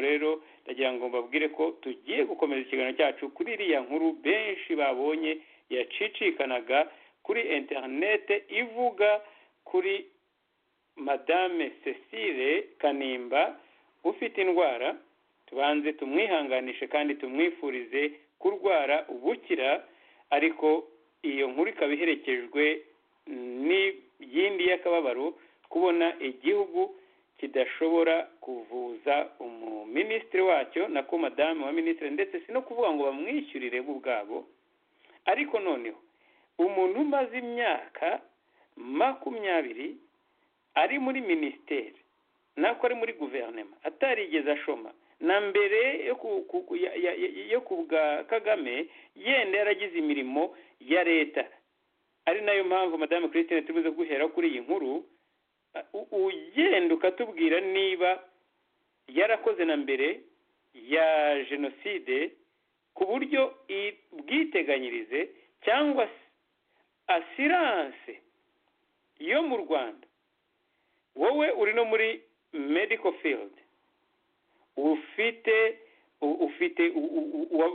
rero ndagira ngo mbabwire ko tugiye gukomeza ikiganiro cyacu kuri iriya nkuru benshi babonye yacicikanaga kuri interinete ivuga kuri madame cecile kanimba ufite indwara tubanze tumwihanganishe kandi tumwifurize kurwara ubukira ariko iyo nkuru ikaba iherekejwe n'iyindi y'akababaro kubona igihugu kidashobora kuvuza umuminisitiri wacyo na ko madamu wa minisitiri ndetse si no kuvuga ngo bamwishyurire bo ubwabo ariko noneho umuntu umaze imyaka makumyabiri ari muri minisiteri nako ari muri guverinoma atarigeze ashoma na mbere yo ku bwa kagame yenda yaragize imirimo ya leta ari nayo mpamvu madamu christine tubuze guhera kuri iyi nkuru ugenda ukatubwira niba yarakoze na mbere ya jenoside ku buryo bwiteganyirize cyangwa asiranse yo mu rwanda wowe uri no muri medical field ufite ufite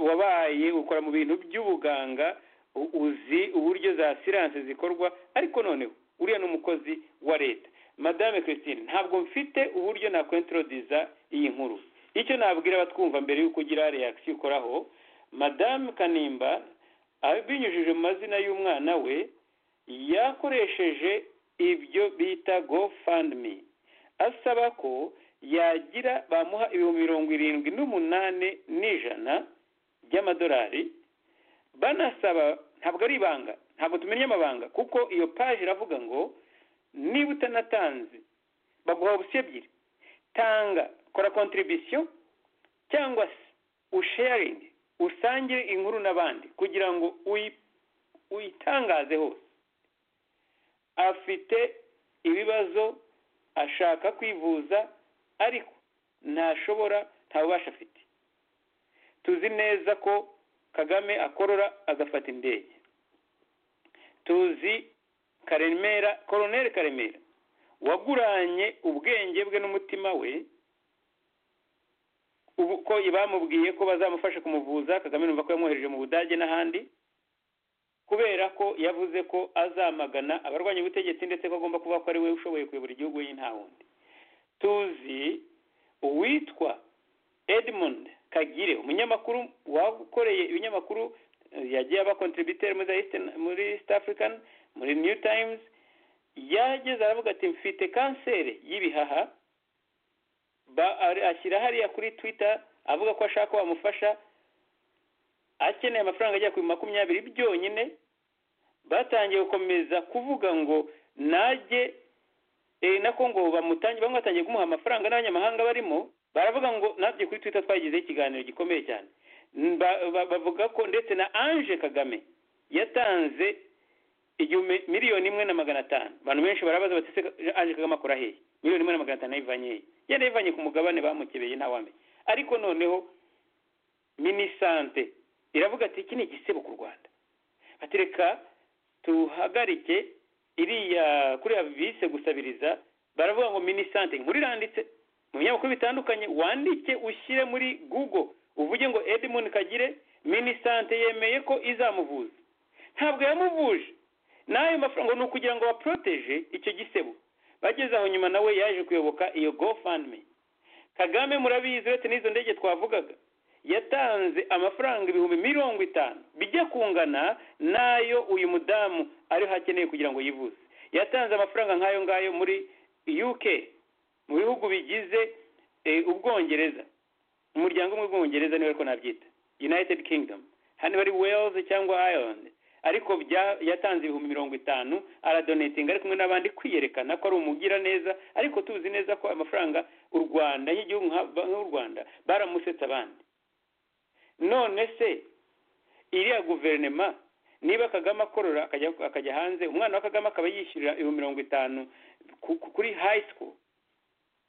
wabaye ukora mu bintu by'ubuganga uzi uburyo za siranse zikorwa ariko noneho uriya ni umukozi wa leta madame christine ntabwo mfite uburyo nakwentoroduza iyi nkuru icyo nabwira abatwumva mbere y'uko ugira reakisiyo ukoraho madame kanimba binyujije mu mazina y'umwana we yakoresheje ibyo bita gofandmi asaba ko yagira bamuha ibihumbi mirongo irindwi n'umunani n'ijana by'amadolari banasaba ntabwo ari ibanga ntabwo tumenya amabanga kuko iyo paje iravuga ngo niba utanatanze baguha ubusa ebyiri tanga kora kontribisiyo cyangwa se usharingi usangire inkuru n'abandi kugira ngo uyitangaze hose afite ibibazo ashaka kwivuza ariko ntashobora nta bubasha afite tuzi neza ko kagame akorora agafata indege tuzi karemera koroneri karemera waguranye ubwenge bwe n'umutima we ubu ko bamubwiye ko bazamufasha kumuvuza kagame numva ko yamwohereje mu budage n'ahandi kubera ko yavuze ko azamagana abarwanya ubutegetsi ndetse ko agomba kuba ko ari we ushoboye kuyobora igihugu y'intawundi tuzi uwitwa edmund kagire umunyamakuru wakoreye ibinyamakuru yagiye aba kontributeri muri east african muri new times yageze aravuga ati mfite kanseri y'ibihaha ashyira hariya kuri twitter avuga ko ashaka wamufasha akeneye amafaranga ajya ku makumyabiri byonyine batangiye gukomeza kuvuga ngo najye nako ngo bamutange bamwe batangiye kumuha amafaranga n'abanyamahanga barimo baravuga ngo natwe kuri twitter twagizeho ikiganiro gikomeye cyane bavuga ko ndetse na ange kagame yatanze igihumbi miliyoni imwe na magana atanu abantu benshi barabaza batese ange kagame akora hehe miliyoni imwe na magana atanu ayivanye hehe yari yivanye ku mugabane bamukebeye ntawamenya ariko noneho minisante iravuga ati iki ni igisebo ku rwanda batereka tuhagarike iriya kuriya bise gusabiriza baravuga ngo minisante inkuru iranditse mu binyamakuru bitandukanye wandike ushyire muri google uvuge ngo edmund kagire minisante yemeye ko izamuvuza ntabwo yamuvuje n'ayo mafaranga ni ukugira ngo baporoteje icyo gisebo bageze aho nyuma nawe yaje kuyoboka iyo gofandme kagame murabizi uretse n'izo ndege twavugaga yatanze amafaranga ibihumbi mirongo itanu bijya kungana n'ayo uyu mudamu ariho akeneye kugira ngo yivuze yatanze amafaranga nk'ayo ngayo muri uk mu bihugu bigize ubwongereza umuryango umwe w'ubwongereza niwe ariko nabyita united kingdom hano bari wales cyangwa ireland ariko yatanze ibihumbi mirongo itanu aradonetinga ari kumwe n'abandi kwiyerekana ko ari umugiraneza ariko tuzi neza ko amafaranga u rwanda nk'igihugu nk'u rwanda baramusetse abandi none se iriya guverinoma niba kagame akorora akajya hanze umwana wa kagame akaba yishyurira ibihumbi mirongo itanu kuri hayi sikuru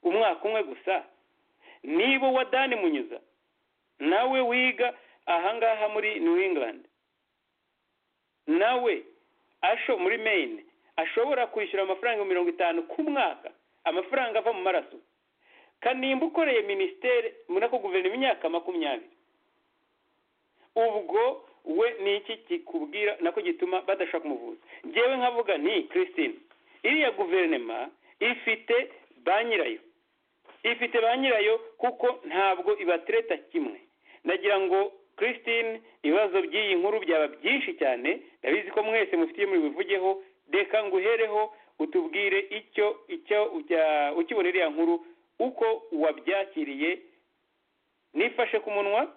umwaka umwe gusa niba uwa dani munyuza nawe wiga ahangaha muri new england nawe asho muri maine ashobora kwishyura amafaranga ibihumbi mirongo itanu ku mwaka amafaranga ava mu maraso kanimba ukoreye minisiteri muri ako imyaka makumyabiri ubwo we ni iki kikubwira nako gituma badashaka kumuvuza ngewe nkavuga nti christine iriya guverinoma ifite ba nyirayo ifite ba nyirayo kuko ntabwo ibatereta kimwe nagira ngo christine ibibazo by'iyi nkuru byaba byinshi cyane ndabizi ko mwese mufitiye muri bivugeho reka nguhereho utubwire icyo icyo ukibonera iriya nkuru uko wabyakiriye nifashe ku munwa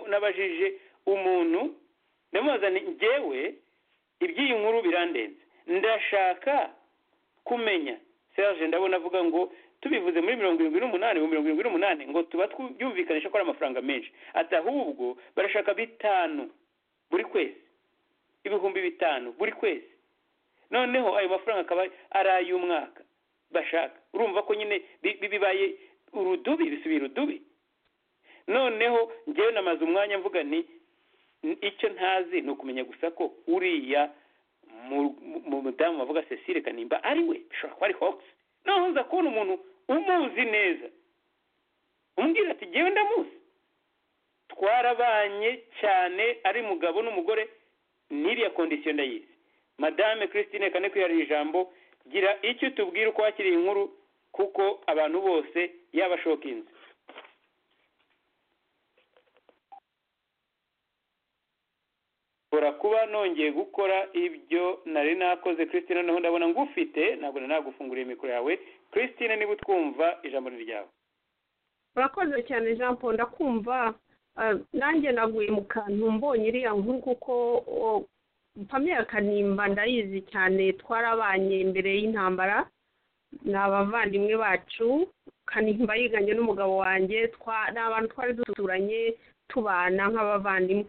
nabajije umuntu ndamuzana ngewe iby'iyi nkuru birandenze ndashaka kumenya serge ndabona avuga ngo tubivuze muri mirongo irindwi n'umunani mu mirongo irindwi n'umunani ngo tuba byumvikanisha ko ari amafaranga menshi ati ahubwo barashaka bitanu buri kwezi ibihumbi bitanu buri kwezi noneho ayo mafaranga akaba ari ay'umwaka bashaka urumva ko nyine bibaye urudubi bisubiye urudubi noneho ngewe namaze umwanya mvuga ni icyo ntazi ni ukumenya gusa ko uriya mu mudamu wavuga cecile kanimba ari we bishobora kuba ari hogisi noneho uza kubona umuntu umuzi neza umbwira ati ngewe ndamuzi twarabanye cyane ari mugabo n'umugore n'iriya kondisiyo ndayizi madame christine kane kwihariye ijambo gira icyo utubwira uko wakiriye inkuru kuko abantu bose yabashoka inzu kuba nongeye gukora ibyo nari nakoze christine noneho ndabona ngufite ntabwo nari nagufunguriye mikoro yawe christine niba utwumva ijambo ni ryawe urakoze cyane jean paul ndakumva nanjye naguye mu kantu mbonye iriya nkuru kuko pamela kanimba ndayizi cyane twarabanye mbere y'intambara ni abavandimwe bacu kanimba yiganye n'umugabo wanjye ni abantu twari duturanye tubana nk'abavandimwe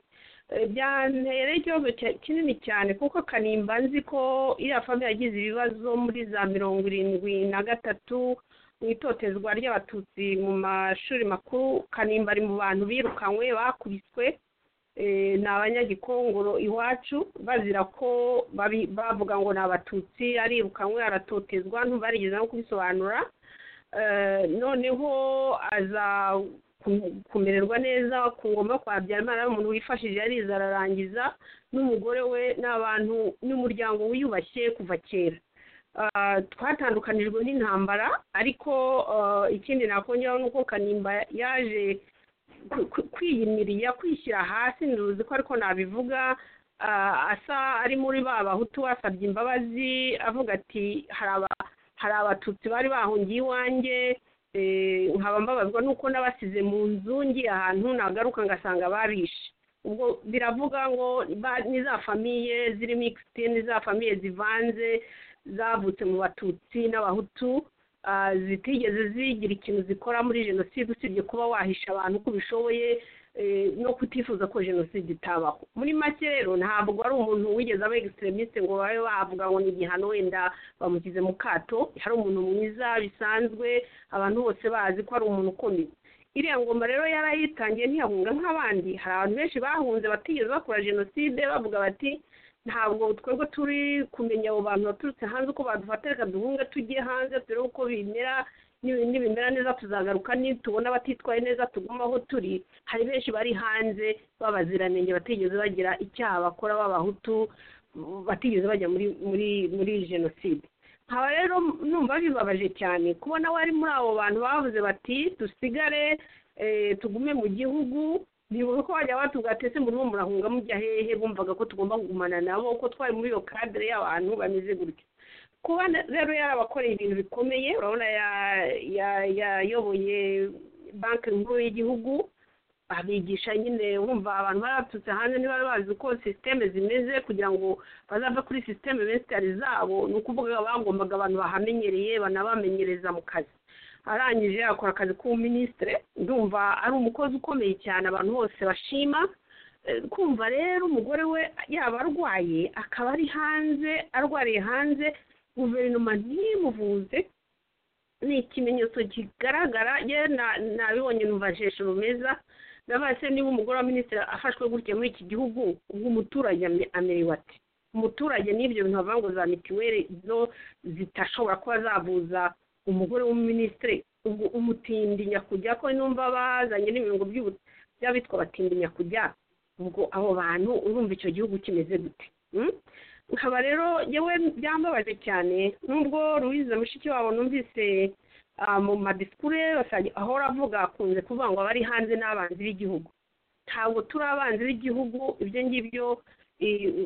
byantereye ikibazo kinini cyane kuko kanimba nzi ko iriya famiye yagize ibibazo muri za mirongo irindwi na gatatu mu itotezwa ry'abatutsi mu mashuri makuru kanimba ari mu bantu birukanywe bakubiswe ni abanyagikongoro iwacu bazira ko bavuga ngo ni abatutsi arirukanwe aratotezwa ntubarigeze no kubisobanura noneho aza kumererwa neza ku ngoma kwa habyarimana ari umuntu wifashije yariza ararangiza n'umugore we n'abantu n'umuryango wiyubashye kuva kera twatandukanijwe n'intambara ariko ikindi nakongeraho ni uko kanimba yaje kwiyimiriya kwishyira hasi ntuzi ko ariko nabivuga asa ari muri ba bahutu wasabye imbabazi avuga ati hari abatutsi bari bahungiye iwanjye nkaba mbabazwa nuko n'abasize mu nzu ngiye ahantu nagaruka ngasanga barishe ubwo biravuga ngo ni za famiye ziri mikisite ni za famiye zivanze zavutse mu batutsi n'abahutu zitigeze zigira ikintu zikora muri jenoside usibye kuba wahisha abantu uko ubishoboye no kutifuza ko jenoside itabaho muri make rero ntabwo ari umuntu wigeze aba egisiterimisite ngo babe bavuga ngo ni igihano wenda bamugize mu kato hari umuntu mwiza bisanzwe abantu bose bazi ko ari umuntu ukomeye iriya ngoma rero yarayitangiye ntiyahunga nk'abandi hari abantu benshi bahunze batigeze bakora jenoside bavuga bati ntabwo twebwe turi kumenya abo bantu baturutse hanze uko badufata reka duhunge tujye hanze turebe uko bimera nibimera neza tuzagaruka nitubona abatitwaye neza tuguma aho turi hari benshi bari hanze b'abaziranenge batigeze bagira icyaha bakora b'abahutu batigeze bajya muri muri muri jenoside nkaba rero numva bibabaje cyane kubona wari muri abo bantu bavuze bati dusigare tugume mu gihugu ntibuze ko wajya batubwira ati ese murimo murahunga mujya hehe bumvaga ko tugomba kugumana nabo ko twari muri iyo kadire y'abantu bameze gutya kuba rero yarabakoreye ibintu bikomeye urabona yayoboye banki nkuru y'igihugu abigisha nyine wumva abantu baraturutse hanze ntibari bazi uko sisiteme zimeze kugira ngo bazave kuri sisiteme besitari zabo ni ukuvuga bagombaga abantu bahamenyereye banabamenyereza mu kazi arangije akora akazi k'ubuminisitire ndumva ari umukozi ukomeye cyane abantu bose bashima kumva rero umugore we yaba arwaye akaba ari hanze arwariye hanze guverinoma ntimuvuze ni ikimenyetso kigaragara nabibonye numvasheshe rumeza ndabaye se niba umugore wa minisitiri afashwe gutya muri iki gihugu ubwo umuturage amerewe ati umuturage n'ibyo bintu bavuga ngo za mituweli zo zitashobora kuba zavuza umugore w'umuminisitiri umutindi nyakujya ko numva bazanye n'ibirungo by'abitwa abatindi nyakujya ubwo abo bantu urumva icyo gihugu kimeze gute nkaba rero yewe byambabaje cyane nubwo ruwize mushiki wabo numvise mu madisikure ahora avuga akunze kuvuga ngo abari hanze n'abanzi b'igihugu ntabwo turi abanzi b'igihugu ibyo ngibyo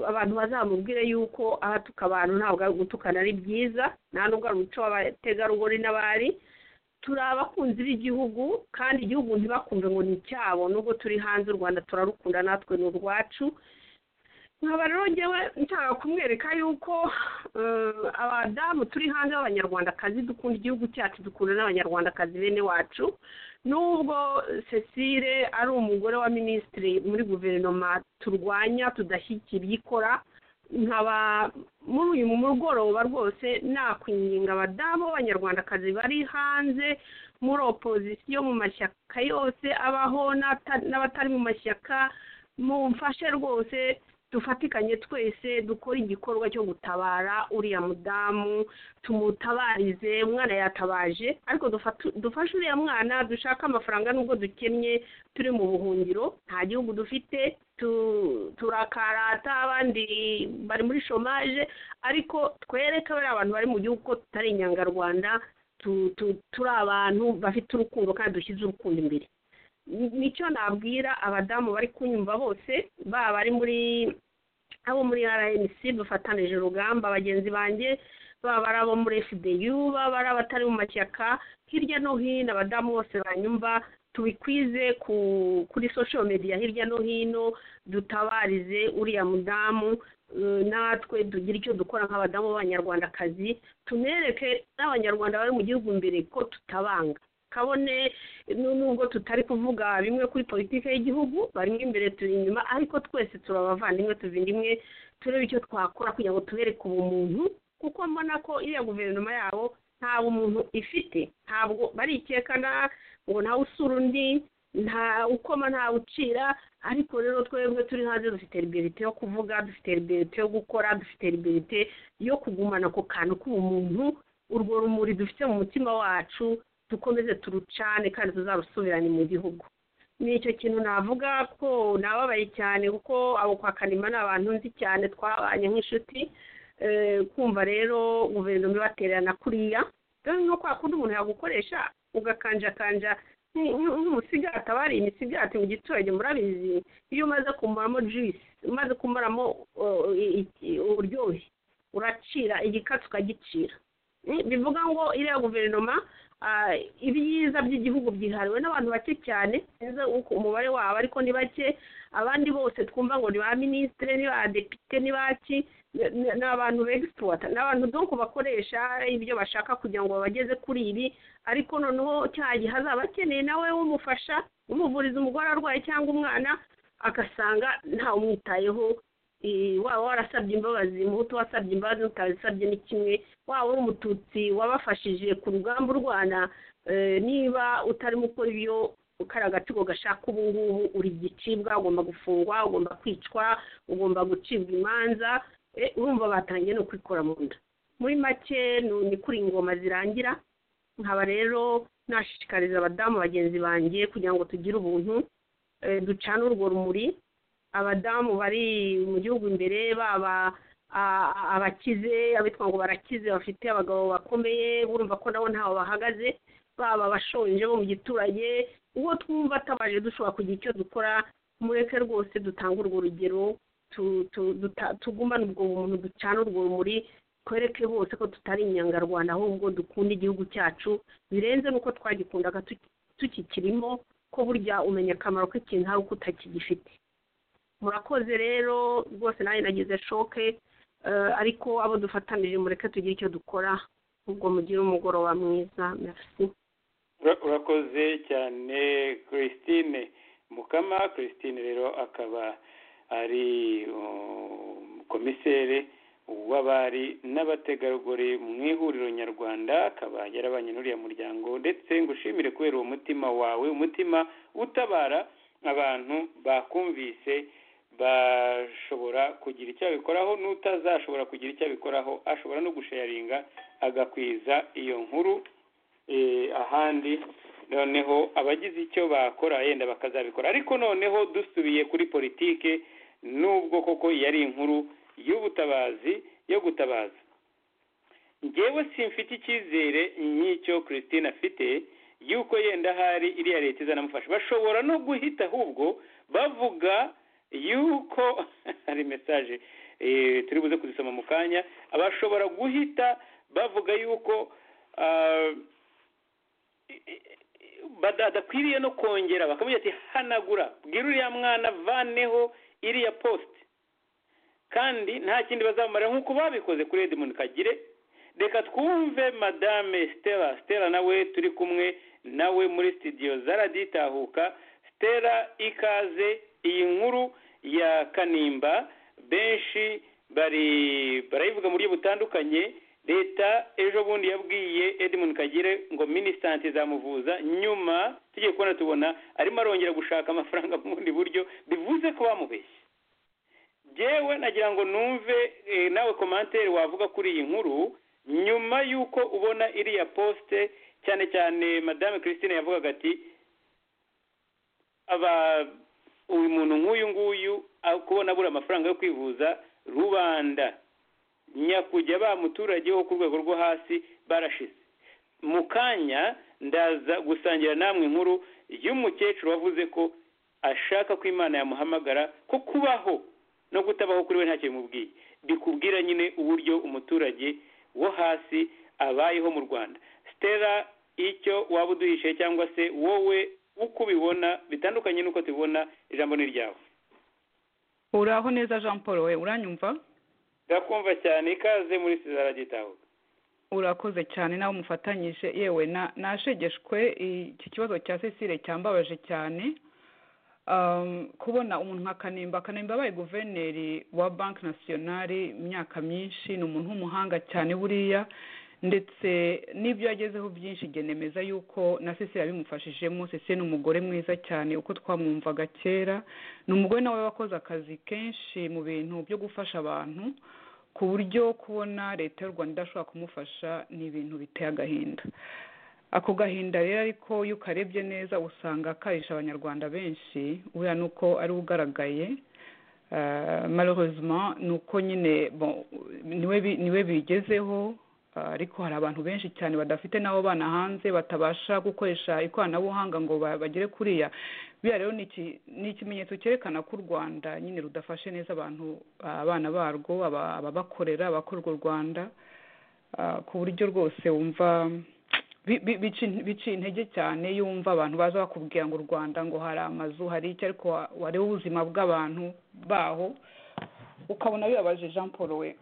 abantu bazamubwire yuko abatuka abantu ntabwo ari gutukana ari byiza nta nubwo ari umuco w'abategarugori n'abari turi abakunzi b'igihugu kandi igihugu ntibakumve ngo ni icyabo nubwo turi hanze u rwanda turarukunda natwe ni urwacu nkaba rero ngewe nshaka kumwereka yuko abadamu turi hanze b'abanyarwandakazi dukunda igihugu cyacu dukunda n'abanyarwandakazi bene wacu nubwo cecile ari umugore wa minisitiri muri guverinoma turwanya tudashyigikira ibyo ikora nkaba muri uyu mugoroba rwose nakwinginga abadamu b'abanyarwandakazi bari hanze muri opozisiyo mu mashyaka yose abaho n'abatari mu mashyaka mumfashe rwose dufatikanye twese dukore igikorwa cyo gutabara uriya mudamu tumutabarize umwana yatabaje ariko dufashe uriya mwana dushaka amafaranga nubwo dukennye turi mu buhungiro nta gihugu dufite turakarata abandi bari muri shomaje ariko twereke bariya abantu bari mu gihugu ko tutari inyangarwanda turi abantu bafite urukundo kandi dushyize urukundo imbere nicyo nabwira abadamu bari kunyumva bose baba bari muri abo muri rnc dufatanije urugamba bagenzi banjye baba ari abo muri fdu baba ari abatari mu mashyaka hirya no hino abadamu bose banyumva tubikwize kuri social media hirya no hino dutabarize uriya mudamu natwe tugire icyo dukora nk'abadamu b'abanyarwandakazi tunereke n'abanyarwanda bari mu gihugu imbere ko tutabanga kabone nubwo tutari kuvuga bimwe kuri politiki y'igihugu barimo imbere turi inyuma ariko twese turabavandimwe tuvindimwe turebe icyo twakora kugira ngo tubereke ubumuntu kuko mbona ko iriya guverinoma yabo nta bumuntu ifite ntabwo barikekana ngo ntawe usura undi nta ukoma ntawe ucira ariko rero twebwe turi hanze dufite liberite yo kuvuga dufite liberite yo gukora dufite liberite yo kugumana ako kantu k'ubumuntu urwo rumuri dufite mu mutima wacu dukomeze turucane kandi tuzarusubirane mu gihugu ni icyo kintu navuga ko nababaye cyane kuko abo kwa kanima ni abantu nzi cyane twabanye nk'inshuti kumva rero guverinoma ibatererana kuriya kandi no kwa kundi umuntu yagukoresha ugakanjakanja nk'umusigati aba ari imisigati mu giturage murabizi iyo umaze kumaramo juyisi umaze kumaramo uburyohe uracira igikatsi ukagicira bivuga ngo iriya guverinoma ibyiza by'igihugu byihariwe n'abantu bake cyane sinzi uko umubare wabo ariko ni bake abandi bose twumva ngo ni ba minisitiri ni ba depite ni baki ni abantu begisipuwata ni abantu donko bakoresha ibyo bashaka kugira ngo babageze kuri ibi ariko noneho cya gihe azaba akeneye nawe umufasha umuvuriza umugore arwaye cyangwa umwana agasanga ntawumwitayeho waba warasabye imbabazi muhutu wasabye imbabazi utazisabye ni kimwe waba uri umututsi wabafashije ku rugamba urwana niba utarimo ukora ibyo ukari agatsiko gashaka ubu ngubu uri igicibwa ugomba gufungwa ugomba kwicwa ugomba gucibwa imanza urumva batangiye no kwikora mu nda muri make ni kuri ingoma zirangira nkaba rero nashishikariza abadamu bagenzi banjye kugira ngo tugire ubuntu ducane urwo rumuri abadamu bari mu gihugu imbere baba abakize abitwa ngo barakize bafite abagabo bakomeye burumva ko nabo ntaho bahagaze baba abashonje bo mu giturage uwo twumva atabaje dushobora kugira icyo dukora mureke rwose dutange urwo rugero tugumane ubwo bumuntu ducana urwo rumuri twereke bose ko tutari inyangarwanda ahubwo dukunda igihugu cyacu birenze n'uko twagikundaga tukikirimo ko burya umenya akamaro k'ikintu ari uko utakigifite murakoze rero rwose nanjye nagize shoke ariko abo dufatanije mureke tugire icyo dukora ubwo mugire umugoroba mwiza merci urakoze cyane christine mukama christine rero akaba ari komiseri w'abari n'abategarugori mu ihuriro nyarwanda akaba yarabanye n'uriya muryango ndetse ngo ushimire kubera uwo mutima wawe umutima utabara abantu bakumvise bashobora kugira icyo abikoraho n'utazashobora kugira icyo abikoraho ashobora no gusharinga agakwiza iyo nkuru eh, ahandi noneho abagize icyo bakora yenda bakazabikora ariko noneho dusubiye kuri politike nubwo koko yari inkuru y'ubutabazi yo gutabaza ngewe simfite icyizere nk'icyo christine afite yuko yenda hari iriya leta izanamufasha bashobora no guhita ahubwo bavuga yuko hari mesaje turi buze kuzisoma mu kanya bashobora guhita bavuga yuko badakwiriye no kongera bakamubwira ati hanagura bwira uriya mwana vaneho iriya posite kandi nta kindi bazamumarira nk'uko babikoze kuri edmund kagire reka twumve madame stella stella nawe turi kumwe nawe muri sitidiyo zaraditahuka stella ikaze iyi nkuru ya kanimba benshi bari barayivuga mu buryo butandukanye leta ejo bundi yabwiye edmund kagire ngo minisante zamuvuza nyuma tugiye kubona tubona arimo arongera gushaka amafaranga mu bundi buryo bivuze ko bamubeshye yewe nagira ngo numve nawe komantere wavuga kuri iyi nkuru nyuma y'uko ubona iriya posite cyane cyane madame christine yavugaga ati uyu muntu nk'uyu nguyu kubona abura amafaranga yo kwivuza rubanda nyakujya ba muturage wo ku rwego rwo hasi barashize mu kanya ndaza gusangira namwe inkuru y'umukecuru wavuze ko ashaka ko imana yamuhamagara ko kubaho no kutabaho kuri we ntacyo bimubwiye bikubwira nyine uburyo umuturage wo hasi abayeho mu rwanda stella icyo waba uduhishe cyangwa se wowe uko ubibona bitandukanye n'uko tubibona ijambo ni iryawe uraho neza jean paul we uranyumva ndakumva cyane ikaze muri sizara gitahuka urakoze cyane nawe umufatanyije yewe nashegeshwe iki kibazo cya cecile cyambabaje cyane kubona umuntu nka kanimba kanimba abaye guverineri wa banki nasiyonari imyaka myinshi ni umuntu w'umuhanga cyane buriya ndetse n'ibyo yagezeho byinshi genemeza yuko na cecile yabimufashijemo cecile ni umugore mwiza cyane uko twamwumvaga kera ni umugore nawe wakoze akazi kenshi mu bintu byo gufasha abantu ku buryo kubona leta y'u rwanda idashobora kumufasha ni ibintu biteye agahinda ako gahinda rero ariko iyo ukarebye neza usanga akarisha abanyarwanda benshi ubura ni uko ari ugaragaye marorozima ni uko nyine niwe bigezeho ariko hari abantu benshi cyane badafite n'abo bana hanze batabasha gukoresha ikoranabuhanga ngo bagere kuriya biriya rero ni ikimenyetso cyerekana ko u rwanda nyine rudafashe neza abantu abana barwo ababakorera abakora urwo rwanda ku buryo rwose wumva bica intege cyane yumva abantu baza bakubwira ngo u rwanda ngo hari amazu hari icyo ariko wareba ubuzima bw'abantu baho ukabona bibabaje jean paul we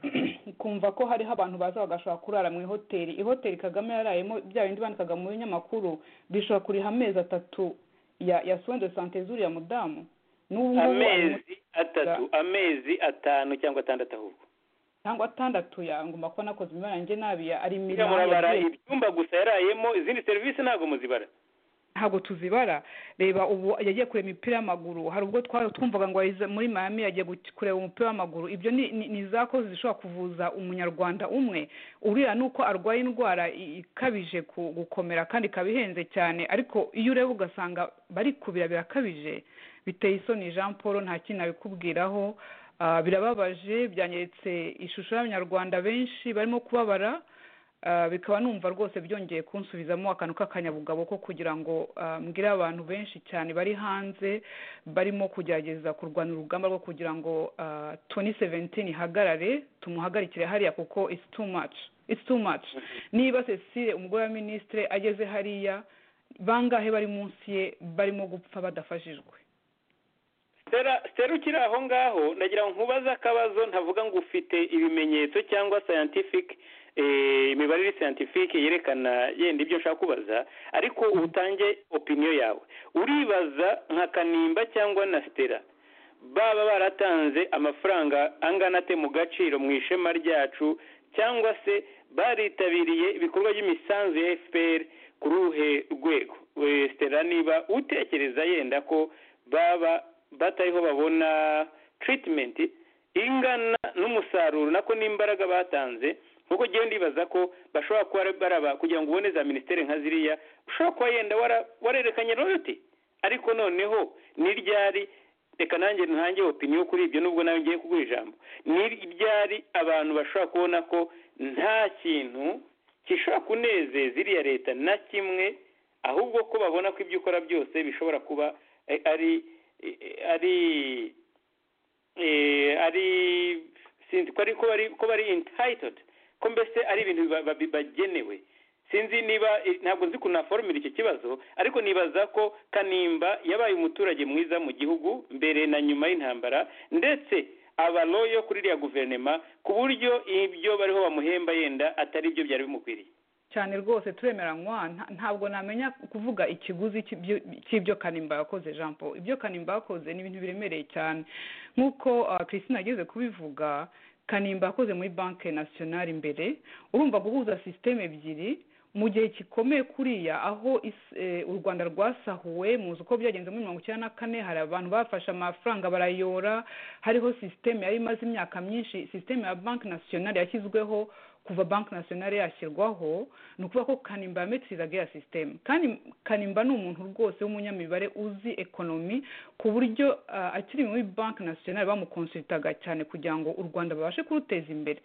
ukumva ko hariho abantu baza bagashobora kurara mu ihoteli ihoteli kagame yarayemo bya bindi bandikaga mu binyamakuru bishobora kuriha amezi atatu ya ya soin de sante z'uriya mudamu amezi atatu amezi atanu cyangwa atandatu ahubwo cyangwa atandatu yangomba kuba nakoze imibare njye nabi ari miliyoni murabara ibyumba gusa yarayemo izindi serivisi ntabwo muzibara ntabwo tuzibara reba ubu yagiye kureba imipira y'amaguru hari ubwo twumvaga ngo muri mayami yagiye kureba umupira w'amaguru ibyo ni za kozi zishobora kuvuza umunyarwanda umwe uriya ni uko arwaye indwara ikabije gukomera kandi ikaba ihenze cyane ariko iyo ureba ugasanga bari kubira birakabije biteye isoni jean paul nta kintu nabikubwiraho birababaje byanyeretse ishusho y'abanyarwanda benshi barimo kubabara bikaba numva rwose byongeye kunsubizamo akantu k'akanyabugabo ko kugira ngo mbwire abantu benshi cyane bari hanze barimo kugerageza kurwana urugamba rwo kugira ngo toni seventini ihagarare tumuhagarikire hariya kuko isi tu maci niba cecile umugore wa minisitire ageze hariya bangahe bari munsi ye barimo gupfa badafashijwe stera ukiri aho ngaho ndagira ngo nkubaze akabazo ntavuga ngo ufite ibimenyetso cyangwa sayantifike imibare iri siyantifike yerekana yenda ibyo nshaka kubaza ariko utange opiniyo yawe uribaza nka kanimba cyangwa na sitera baba baratanze amafaranga angana ate mu gaciro mu ishema ryacu cyangwa se baritabiriye ibikorwa by'imisanzu ya efuperi kuri uruhe rwego sitera niba utekereza yenda ko baba batariho babona tiritimenti ingana n'umusaruro nako n'imbaraga batanze nk'uko ngewe ndibaza ko bashobora kuba baraba kugira ngo ubone za minisiteri nka ziriya ushobora kuba yenda warerekanye royoti ariko noneho ni ryari reka nanjye ntange opiniyo kuri ibyo nubwo nawe ngiye kuguha ijambo ni ryari abantu bashobora kubona ko nta kintu gishobora kunezeza iriya leta na kimwe ahubwo ko babona ko ibyo ukora byose bishobora kuba ari ari ari sinzi ko ari ko bari intayitod ko mbese ari ibintu bagenewe sinzi niba ntabwo nzi ukuntu naforomira icyo kibazo ariko nibaza ko kanimba yabaye umuturage mwiza mu gihugu mbere na nyuma y'intambara ndetse abaloyo kuri iriya guverinoma ku buryo ibyo bariho bamuhemba yenda atari byo byari bimukwiriye cyane rwose turemeranywa ntabwo namenya kuvuga ikiguzi cy'ibyo kanimba yakoze jean paul ibyo kanimba yakoze ni ibintu biremereye cyane nk'uko christine ageze kubivuga kanimba yakoze muri banki nasiyonari imbere urumva guhuza sisiteme ebyiri mu gihe gikomeye kuriya aho u rwanda rwasahuwe muzi uko byagenze muri mirongo icyenda na kane hari abantu bafashe amafaranga barayora hariho sisiteme yari imaze imyaka myinshi sisiteme ya banki nasiyonari yashyizweho kuva banki nasiyonari yashyirwaho ni ukuvuga ko kanimba yametirizaga ya sisiteme kandi kanimba ni umuntu rwose w'umunyamibare uzi ekonomi ku buryo akiri muri banki nasiyonari bamukonsulitaga cyane kugira ngo u rwanda babashe kuruteza imbere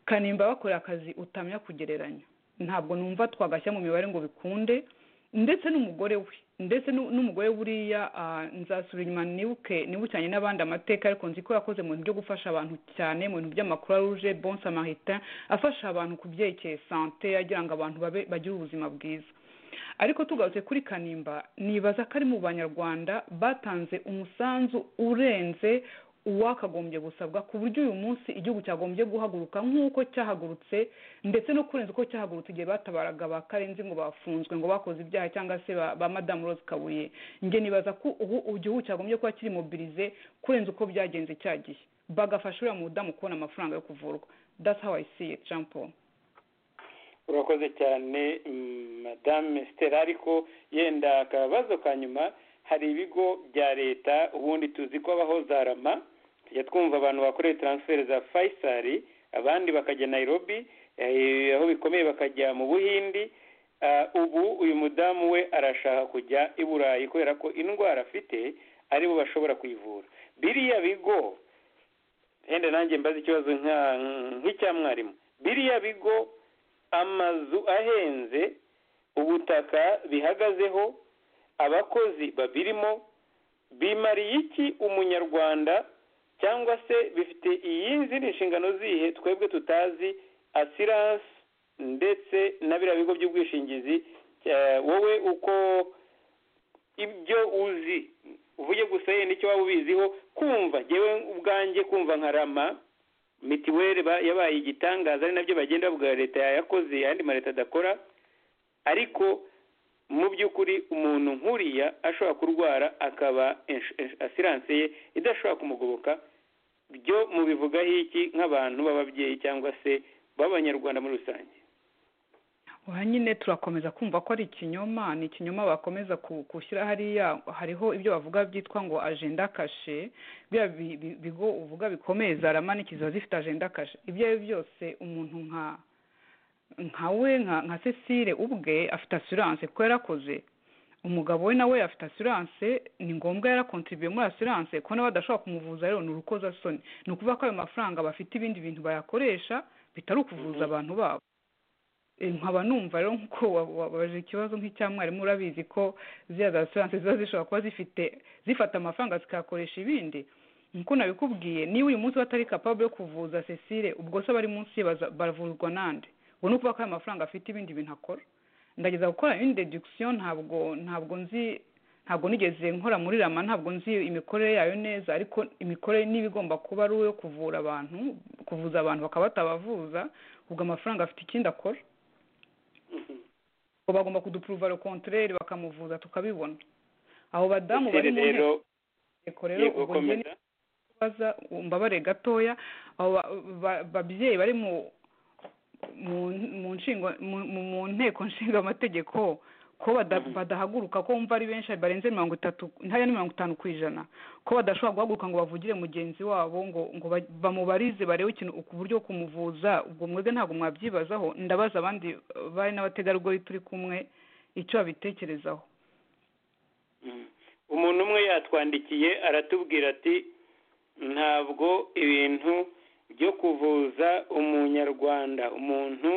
kanimba bakora akazi utamenya kugereranya ntabwo numva twagashyira mu mibare ngo bikunde ndetse n'umugore we ndetse n'umugore buriya nzasubira inyuma nibuke nibukiranye n'abandi amateka ariko nzi ko yakoze mu bintu byo gufasha abantu cyane mu bintu by'amakuru aruje bon samarita afasha abantu ku byerekeye sante agira ngo abantu babe bagire ubuzima bwiza ariko tugarutse kuri kanimba nibaza ko ari mu banyarwanda batanze umusanzu urenze uwakagombye gusabwa ku buryo uyu munsi igihugu cyagombye guhaguruka nk'uko cyahagurutse ndetse no kurenza uko cyahagurutse igihe batabaraga ba karenzi ngo bafunzwe ngo bakoze ibyaha cyangwa se ba madamu rose kabuye nge nibaza ko ubu igihugu cyagombye kuba kiri mobirize kurenza uko byagenze cya gihe bagafasha uriya mudamu kubona amafaranga yo kuvurwa that's how i see it jean paul urakoze cyane madame stella ariko yenda akabazo ka nyuma hari ibigo bya leta ubundi tuzi ko habaho za rama tujya twumva abantu bakoreye taransiferi za fayisari abandi bakajya nayirobi aho bikomeye bakajya mu buhindi ubu uyu mudamu we arashaka kujya i burayi kubera ko indwara afite aribo bashobora kuyivura biriya bigo wenda nanjye mbaze ikibazo nk'icya mwarimu biriya bigo amazu ahenze ubutaka bihagazeho abakozi babirimo bimariye iki umunyarwanda cyangwa se bifite iyindi nshingano zihe twebwe tutazi asiranse ndetse na biriya bigo by'ubwishingizi wowe uko ibyo uzi uvuge gusa yenda icyo waba ubiziho kumva ngewe ubwanjye kumva nka rama mitiweli yabaye igitangaza ari nabyo bagenda bavuga leta yayakoze ayandi ma leta adakora ariko mu by'ukuri umuntu nk'uriya ashobora kurwara akaba asiranse ye idashobora kumugoboka byo mubivugaho iki nk'abantu b'ababyeyi cyangwa se b'abanyarwanda muri rusange aha nyine turakomeza kumva ko ari ikinyoma ni ikinyoma bakomeza gushyira hariya hariho ibyo bavuga byitwa ngo ajenda kashe biriya bigo uvuga bikomeye za ramanikizi ziba zifite ajenda kashe ibyo ari byo byose umuntu nka nkawe nka cecile ubwe afite asiranse kuko yarakoze umugabo we nawe afite asiranse ni ngombwa yarakontribuye muri asiranse kuko nawe badashobora kumuvuza rero ni urukozasoni ni ukuvuga ko ayo mafaranga bafite ibindi bintu bayakoresha bitari ukuvuza abantu babo nkaba numva rero nk'uko wabaje ikibazo nk'icya mwarimu urabizi ko ziriya za asiranse ziba zishobora kuba zifite zifata amafaranga zikayakoresha ibindi nk'uko nabikubwiye niba uyu munsi batari kapabure yo kuvuza cecile ubwo se abari munsi ye baravurwa nande ngo ni ukuvuga ko ayo mafaranga afite ibindi bintu akora ndageza gukora indi dedikisiyo ntabwo ntabwo nzi ntabwo nigeze nkora muri rama ntabwo nzi imikorere yayo neza ariko imikorere niba igomba kuba ari uwo kuvura abantu kuvuza abantu bakaba batabavuza ubwo amafaranga afite ikindi akora ngo bagomba kudupuruva kontoreri bakamuvuza tukabibona abo badamu bari mu nteko rero ubwo mbabare gatoya abo babyeyi bari mu mu nteko nshinga amategeko ko bada- badahaguruka ko wumva ari benshi barenze mirongo itatu ntaya ni mirongo itanu ku ijana ko badashobora guhaguruka ngo bavugire mugenzi wabo ngo ngo ba- bamubarize barebe ikintu ku buryo bwo kumuvuza ubwo mwebwe ntabwo mwabyibazaho ndabaza abandi eh, bari n'abategarugori turi kumwe icyo babitekerezaho Mm. umuntu umwe yatwandikiye aratubwira ati ntabwo ibintu byo kuvuza umunyarwanda umuntu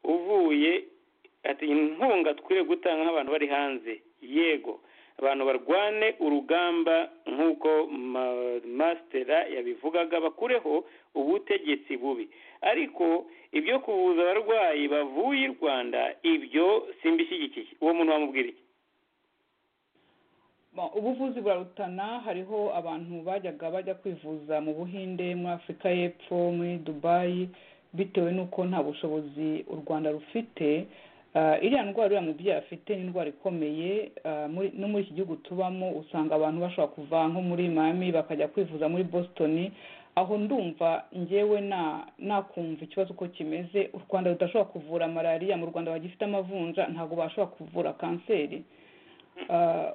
uvuye ati inkunga twiriwe gutanga nk'abantu bari hanze yego abantu barwane urugamba nk'uko ma- masitera yabivugaga bakureho ubutegetsi bubi ariko ibyo kuvuza abarwayi bavuye i rwanda ibyo simbishyigikiye uwo muntu wamubwira iki Bon, ubuvuzi burarutana hariho abantu bajyaga bajya kwivuza mu buhinde muri afurika y'epfo muri dubayi bitewe n'uko nta bushobozi u rwanda rufite Ah, iriya ndwara uriya mubyeyi afite ni indwara ikomeye ah, muri- no muri iki gihugu tubamo usanga abantu bashobora kuva nko muri mami bakajya kwivuza muri boston aho ndumva ngewe na nakumva ikibazo uko kimeze u rwanda rudashobora kuvura malariya mu rwanda bagifite amavunja ntabwo bashobora kuvura kanseri Ah,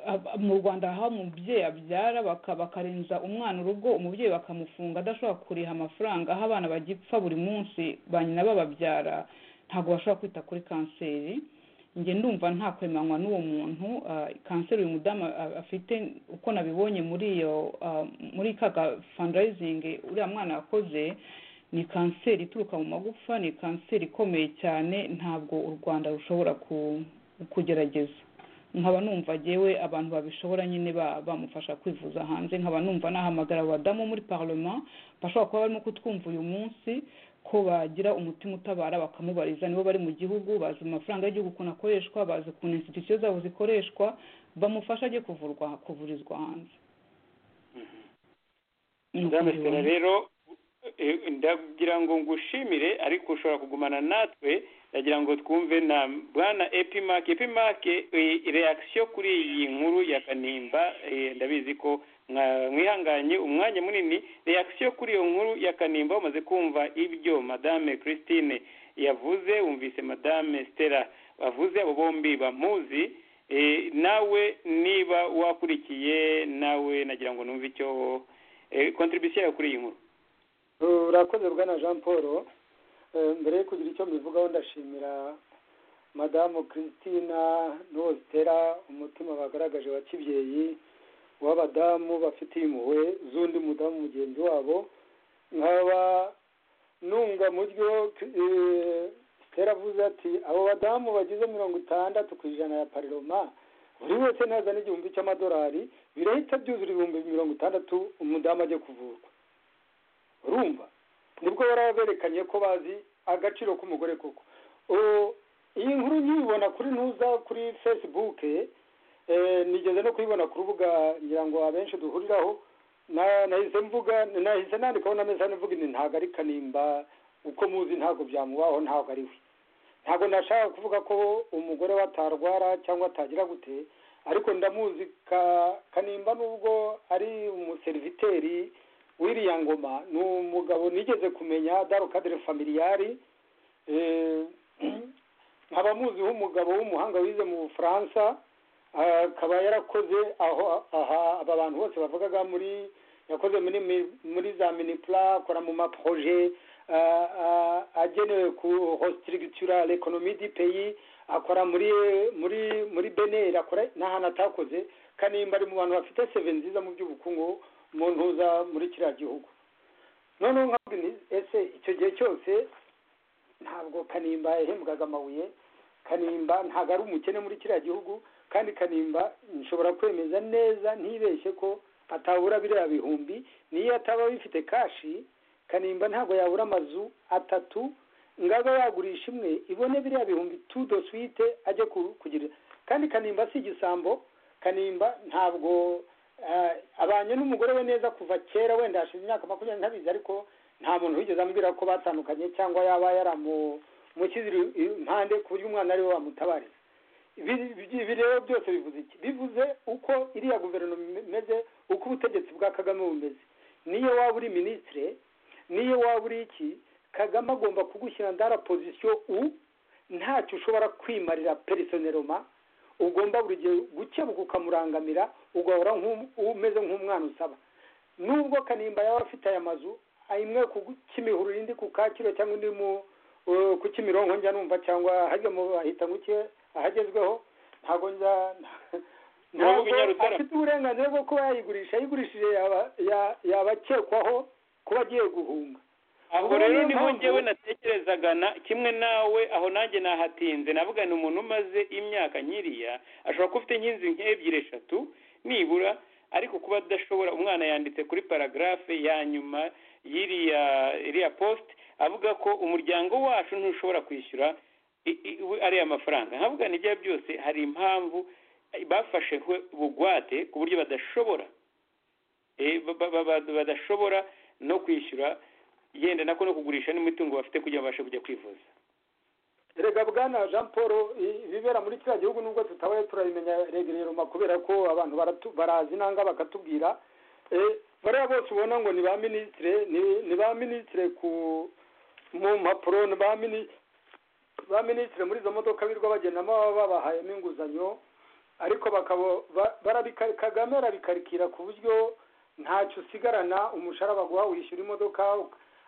ab- mu rwanda aho umubyeyi abyara baka- bakarenza umwana urugo umubyeyi bakamufunga adashobora kuriha amafaranga aho abana bagipfa buri munsi ba nyina bababyara ntabwo bashobora kwita kuri kanseri njye ndumva nta kwemanwa n'uwo muntu ah, kanseri uyu mudamu a- afite uko nabibonye muri iyo ah, muri ka fundraising uriya mwana yakoze ni kanseri ituruka mu magufa ni kanseri ikomeye cyane ntabwo u rwanda rushobora ku- kugerageza nkaba numva agewe abantu babishobora nyine ba- bamufasha kwivuza hanze nkaba numva nahamagara abadamu muri parlement bashobora kuba barimo kutwumva uyu munsi ko bagira umutima utabara bakamubariza nibo bari mu gihugu bazi amafaranga y'igihugu ukuntu akoreshwa bazi ukuntu institusiyo zabo zikoreshwa bamufasha ajye kuvurwa kuvurizwa hanze Ni uko Madame mbibona. Stella rero eh, ndagira ngo ngushimire ariko ushobora kugumana natwe ndagira ngo twumve na bwana epimake epimake reakisiyo kuri iyi nkuru ya kanimba eh, ndabizi ko mwa- mwihanganye umwanya munini reakisiyo kuri iyo nkuru ya kanimba umaze kumva ibyo madame christine yavuze wumvise madame stella bavuze abo bombi bamuzi eh, nawe niba wakurikiye nawe nagira ngo numve icyo eh, contribution yawe kuri iyi nkuru urakoze bwana jean paul Eh, mbere yo kugira icyo mbivugaho ndashimira madamu christina n'uwo zitera umutima bagaragaje wa kibyeyi w'abadamu bafitiye impuhwe z'undi mudamu mugenzi wabo nkaba nunga mu ryo eh, zitera avuze ati abo badamu bagize mirongo itandatu ku ijana ya pariroma buri wese nazana igihumbi cy'amadolari birahita byuzura ibihumbi mirongo itandatu umudamu ajya kuvurwa urumva nibwo bari berekanye ko bazi agaciro k'umugore koko O- iyi nkuru nyibona kuri ntuza kuri facebook eh, nigeze no kuyibona ku rubuga ngira ngo abenshi duhuriraho na- nahise mvuga nahise nandikaho na mesa mvuga nti ntabwo ari kanimba uko muzi ntabwo byamubaho ntabwo ari we ntabwo nashaka kuvuga ko umugore we atarwara cyangwa atagira gute ariko ndamuzi ka- kanimba nubwo ari umuseriviteri w'iriya ngoma ni umugabo nigeze kumenya darukadere familiyari nkaba muziho umugabo w'umuhanga wize mu bufaransa akaba yarakoze aho aha aba bantu bose bavugaga muri yakoze muri mi- muri za minipla akora mu maproje ah, ah, agenewe ku hostrictural economie du pays akora muri muri muri beneri akora n'ahantu atakoze kanimba ari mu bantu bafite seve nziza mu by'ubukungu mu ntuza muri kiriya gihugu noneho nkabwira nti ese icyo gihe cyose ntabwo kanimba yahembwaga amabuye kanimba ntabwo ari umukene muri kiriya gihugu kandi kanimba nshobora kwemeza neza ntibeshye ko atabura biriya bihumbi niyo ataba bifite kashi kanimba ntabwo yabura amazu atatu ngaga yagurisha imwe ibone biriya bihumbi tudo swite ajye ku- kugira kandi kanimba si igisambo kanimba ntabwo eh, abanye n'umugore we neza kuva kera wenda hashize imyaka makumyabiri ntabizi ariko nta muntu wigeze ambwira ko batandukanye cyangwa yaba yaramushyize impande ku buryo umwana ari we wamutabariye Ibi- ibi ibi rero byose bivuze iki bivuze uko iriya guverinoma imeze uko ubutegetsi bwa kagame bumeze niyo waba uri minisitire niyo waba uri iki kagame agomba kugushyira ndara pozisiyo u ntacyo ushobora kwimarira perisoneroma ugomba buri gihe gukebuka ukamurangamira ugahora nk'u- umeze nk'umwana usaba nubwo kanimba yaba afite aya mazu imwe ku kimihuru indi ku kacyiru cyangwa indi mu eh, ku kimironko njya numva cyangwa hajya mu ahita nguke ahagezweho ntabwo njya Ntabwo Nyarutarama. afite uburenganzira bwo kuba yayigurisha ayigurishije yaba- ya- yabakekwaho kuba agiye guhunga aho Ubu rero niyo niho mpamvu- ngewe natekerezaga na- kimwe nawe aho nanjye nahatinze navuga ni umuntu umaze imyaka nkiriya ashobora kuba ufite nk'inzu nk'ebyiri eshatu nibura ariko kuba adashobora umwana yanditse kuri paragarafe ya nyuma y'iriya iriya post avuga ko umuryango wacu ntushobora kwishyura i- i- we- ariya mafaranga nkavuga nibyo byose hari impamvu eh, bafashe nkwe- bugwate ku buryo badashobora Eh, ba- ba- ba- ba- badashobora no kwishyura yenda nako no kugurisha n'imitungo bafite kugira ngo babashe kujya kwivuza erega bwana jean paul i- ibibera muri kiriya gihugu nubwo tutabaye turabimenya regereroma kubera ko abantu baratu- barazi inanga bakatubwira Eh, bariya bose ubona ngo ni ba minisitire ni- ni ba minisitire ku mu mpapuro ni ba mini- ba minisitire muri izo modoka birwa bagendamo baba babahayemo inguzanyo ariko bakaba ba- barabika kagame arabikarikira ku buryo ntacyo usigarana umushahara baguha wishyura imodoka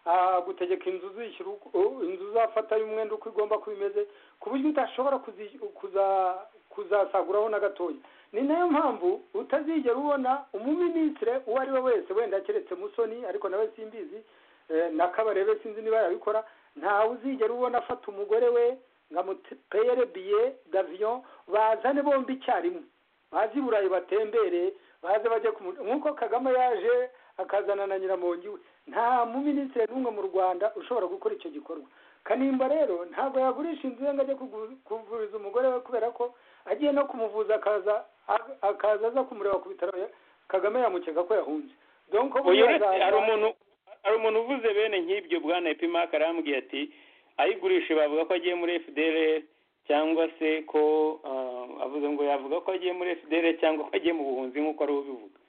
ah, gutegeka inzu uzishyura uko- u- inzu uzafata y'umwenda uko igomba kuba imeze ku buryo udashobora kuzi- kuza- kuzasaguraho na gatoya ni nayo mpamvu utazigera ubona umuminisitire uwo ari we wese wenda keretse musoni ariko nawe simbizi eh, na kabarebe sinzi niba yabikora ntawe uzigera ubona afata umugore we ngo amupeyere biye davion bazane bombi icyarimwe baze i burayi batembere baze bajye ku mu- nk'uko kagame yaje akazana na nyiramongi we nta muminisitiri n'umwe mu rwanda ushobora gukora icyo gikorwa kanimba rero ntabwo yagurisha inzu ye ngo ajye kugu- kuvuriza umugore we kubera ko agiye no kumuvuza akaza ak- akaza aza kumureba ku bitaro ya- kagame yamukeka ko yahunze donc uyu uretse hari umuntu hari umuntu uvuze bene nk'ibyo bwana epimaka arambwiye ati ayigurishe bavuga ko agiye muri fdr cyangwa se ko ah, avuze ngo yavuga ko agiye muri fdr cyangwa ko agiye mu buhunzi nk'uko ari ubivuga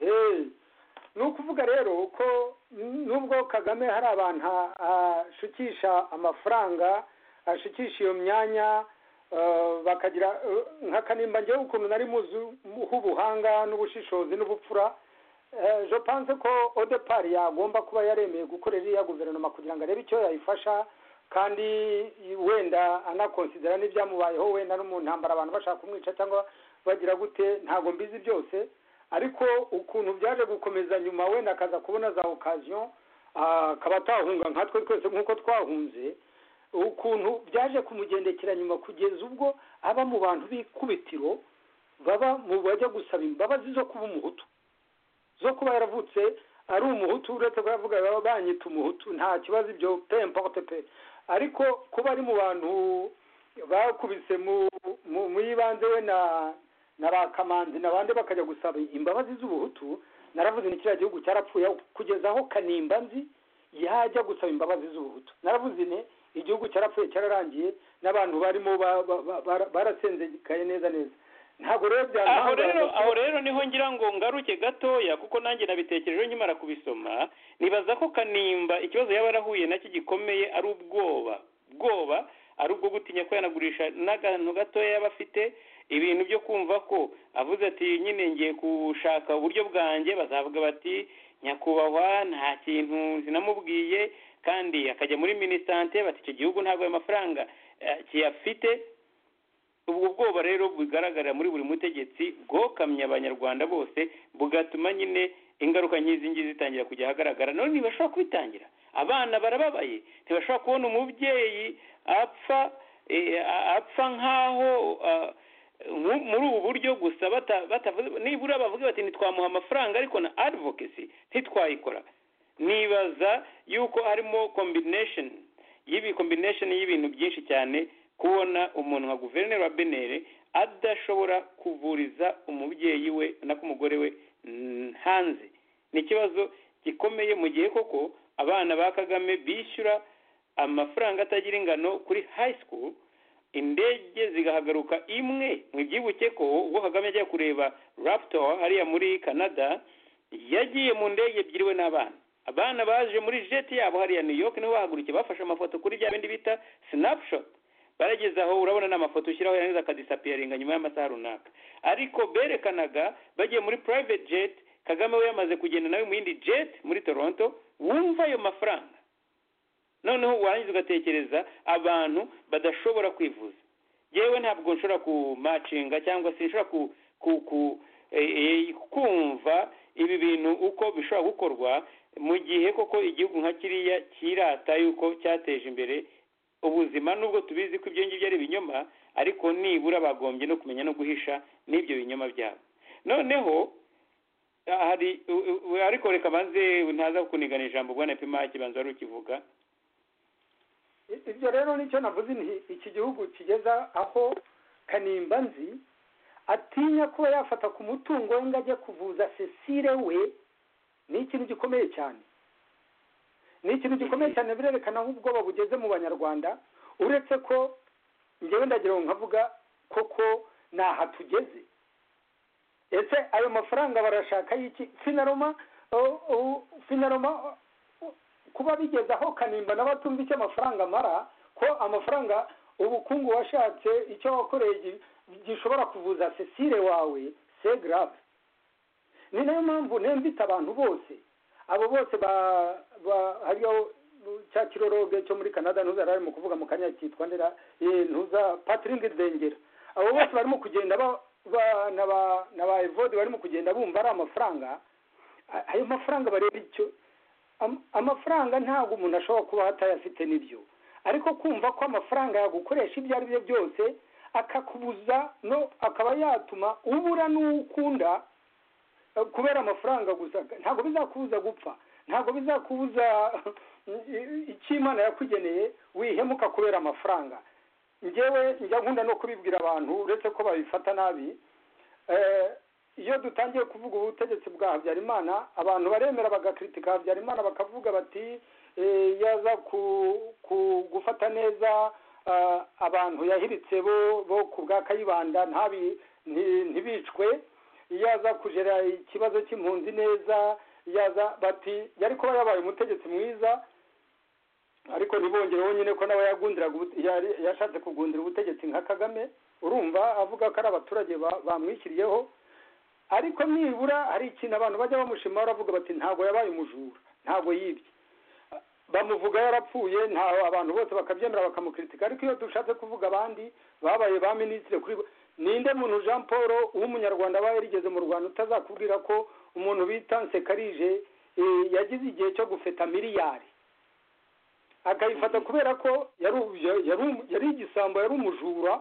Eh, ni ukuvuga rero ko nubwo kagame hari abantu a- ashukisha amafaranga ashukisha iyo myanya eh, bakagira eh, nka kanimba ngewe ukuntu nari muzi h'ubuhanga n'ubushishozi n'ubupfura eh, je pense ko odepari yagomba kuba yaremeye gukorera iriya guverinoma kugira ngo arebe icyo yayifasha kandi wenda anakonsidera n'ibyamubayeho wenda no mu ntambara abantu bashaka kumwica cyangwa bagira gute ntabwo mbizi byose ariko ukuntu byaje gukomeza nyuma wenda akaza kubona za okaziyo akaba atahunga nkatwe twese nk'uko twahunze ukuntu byaje kumugendekera nyuma kugeza ubwo aba mu bantu b'ikubitiro baba mu bajya gusaba imbabazi zo kuba umuhutu zo kuba yaravutse ari umuhutu uretse ko yavuga baba banyita umuhutu nta kibazo ibyo pe importe pe ariko kuba ari mu bantu bakubise mu mu- mu y'ibanze we na na ba kamanzi n'abandi bakajya gusaba imbabazi z'ubuhutu naravuze ni kiriya gihugu cyarapfuye kugeza aho kanimba nzi yajya gusaba imbabazi z'ubuhutu naravuze ne igihugu cyarapfuye cyararangiye n'abantu barimo ba- ba- ba- bara- barasenzekaye neza neza ntabwo rero aho byantangara rero ngo- aho rero niho ngira ngo ngaruke gatoya kuko nanjye nabitekerejeho nkimara kubisoma nibaza ko kanimba ikibazo yaba yarahuye nacyo gikomeye ari ubwoba bwoba ari ubwo gutinya ko yanagurisha n'akantu gatoya yaba afite ibintu byo kumva ko avuze ati nyine ngiye gushaka uburyo bwanjye bazavuga bati nyakubahwa nta kintu sinamubwiye kandi akajya muri minisante bati icyo gihugu ntabwo ayo mafaranga eh, kiyafite ubwo bwoba rero bugaragara muri buri mutegetsi bwokamye abanyarwanda bose bugatuma nyine ingaruka nk'izi ngizi zitangira kujya ahagaragara none ntibashobora kubitangira abana barababaye ntibashobora kubona umubyeyi apfa eh, a- apfa nk'aho ah, mu- muri ubu buryo gusa bata- batavuze nibura bavuge bati ntitwamuha amafaranga ariko na advocacy ntitwayikora nibaza yuko harimo combination y'ibi combination y'ibintu byinshi cyane kubona umuntu nka guverineri wa benere adashobora kuvuriza umubyeyi we na ko umugore we mm, hanze ni ikibazo gikomeye mu gihe koko abana ba kagame bishyura amafaranga atagira ingano kuri high school indege zigahaguruka imwe mwibyibuke ko ubwo kagame ajya kureba raptor hariya muri canada yagiye mu ndege ebyiri we n'abana abana baje muri jet yabo hariya new york nibo bahagurukiye bafashe amafoto kuri bya bindi bita snapshot barageze aho urabona n'amafoto ushyiraho yarangiza akadisapiyaringa nyuma y'amasaha runaka ariko berekanaga bagiye muri private jet kagame we yamaze kugenda nawe mu yindi jet muri toronto wumva ayo mafaranga noneho warangiza ugatekereza abantu badashobora kwivuza yewe ntabwo nshobora kumacinga cyangwa se nshobora kumva ibi bintu uko bishobora gukorwa mu gihe koko igihugu nka kiriya kirata yuko cyateje imbere ubuzima nubwo tubizi ko ibyo ngibyo ari ibinyoma ariko nibura bagombye no kumenya no guhisha n'ibyo binyoma byabo noneho hari ariko reka banze ntaza kunigana ijambo ubwo pima kibanza wari ukivuga ibyo rero nicyo navuze iki gihugu kigeza aho kanimba nzi atinya kuba yafata ku mutungo we ngo ajye kuvuza cecile we ni ikintu gikomeye cyane ni ikintu gikomeye cyane birerekana nk'ubwoba bugeze mu banyarwanda uretse ko ngewe ndagira ngo nkavuga koko ni aha tugeze ese ayo mafaranga barashaka y'iki finaroma finaroma kuba bigeze aho kanimba nawe atumva icyo amafaranga amara ko amafaranga ubukungu washatse icyo wakoreye gishobora kuvuza cecile wawe se garave ni nayo mpamvu nembita abantu bose abo bose hariyo cya kiroroge cyo muri canada ntuza yari arimo kuvuga mu kanya cyitwa ndera ntuza patiringi dengera abo bose barimo kugenda na ba evodi barimo kugenda bumva ari amafaranga ayo mafaranga bareba icyo amafaranga ntabwo umuntu ashobora kuba atayafite n'ibyo ariko kumva ko amafaranga yagukoresha ibyo ari byo byose akakubuza no akaba yatuma ubura n'uwo ukunda kubera amafaranga gusa ntabwo bizakubuza gupfa ntabwo bizakubuza icyo imana yakugeneye wihemuka kubera amafaranga ngewe njya nkunda no kubibwira abantu uretse ko babifata nabi iyo dutangiye kuvuga ubutegetsi bwa habyarimana abantu baremera bagakritika habyarimana bakavuga bati yaza gufata neza abantu yahiritse bo ku bwa kayibanda ntibicwe yaza kugera ikibazo cy'impunzi neza yaza bati yari kuba yabaye umutegetsi mwiza ariko ntibongereho nyine ko nawe yashatse kugundira ubutegetsi nka kagame urumva avuga ko ari abaturage bamwishyiriyeho ariko nibura hari ikintu abantu bajya bamushima baravuga bati ntabwo yabaye umujura ntabwo yibye bamuvuga yarapfuye nta abantu bose bakabyemera bakamukritika ariko iyo dushatse kuvuga abandi babaye ba minisitiri kuri ninde muntu jean paul w'umunyarwanda aba yarigeze mu rwanda utazakubwira ko umuntu bita nsekarije yagize igihe cyo gufeta miliyari akayifata kubera ko yari igisambo yari umujura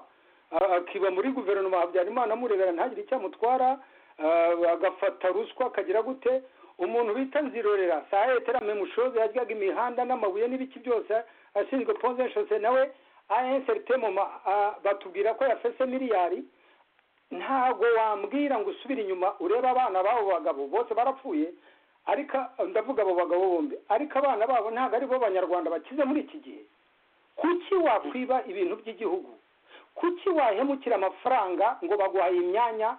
akiba muri guverinoma habyarimana amurebera ntagire icyo amutwara agafata ruswa akagira gute umuntu bita nzirorera saa yetera memushoze yaryaga imihanda n'amabuye n'ibiki byose ashinzwe ponzenshose nawe ayenseritema batubwira ko yafese miliyari ntago wambwira ngo usubire inyuma urebe abana b'abo bagabo bose barapfuye ariko ndavuga abo bagabo bombi ariko abana babo ntabwo ari bo banyarwanda bakize muri iki gihe kuki wakwiba ibintu by'igihugu kuki wahemukira amafaranga ngo baguhaye imyanya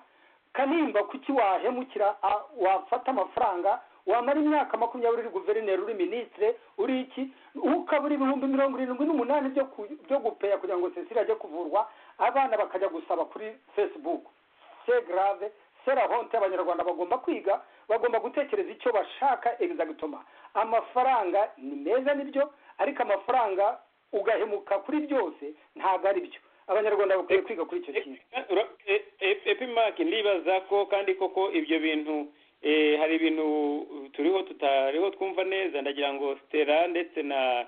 kanimba kuki wahemukira wafata amafaranga wamara imyaka makumyabiri uri guverineri uri minisitire uri iki ukabura ibihumbi mirongo irindwi n'umunani byo gupeya kugira ngo cecile ajye kuvurwa abana bakajya gusaba kuri facebook se grave sera honte abanyarwanda bagomba kwiga bagomba gutekereza icyo bashaka egizagitoma amafaranga ni meza nibyo ariko amafaranga ugahemuka kuri byose ntabwo ari byo abanyarwanda bakwiye kwiga kuri icyo kintu epimake ndibaza ko kandi koko ibyo bintu hari ibintu turiho tutariho twumva neza ndagira ngo stera ndetse na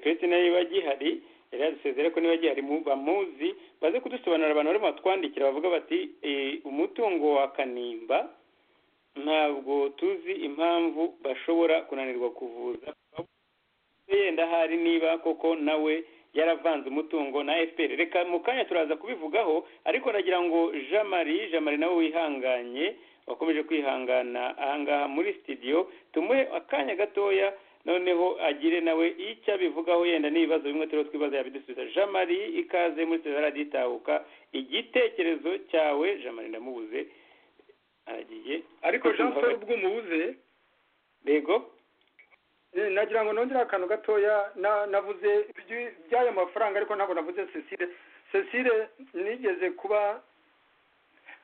christine niba gihari yari yadusezere ko niba gihari bamuzi baze kudusobanurira abantu barimo batwandikira bavuga bati umutungo wa kanimba ntabwo tuzi impamvu bashobora kunanirwa kuvuza yenda hari niba koko nawe yaravanze umutungo na fpr reka mu kanya turaza kubivugaho ariko nagira ngo jean marie jean marie nawe wihanganye wakomeje kwihangana ahangaha muri studio tumuhe akanya gatoya noneho agire nawe icyo abivugaho yenda n'ibibazo bimwe turiho twibaza yabidusubiza jean marie ikaze muri studio radiyo itahuka igitekerezo cyawe jean marie ndamubuze aragiye ariko jean paul ubwo umubuze yego nagira ngo nongere akantu gatoya na- navuze iby- iby'ayo mafaranga ariko ntabwo navuze cecile cecile nigeze kuba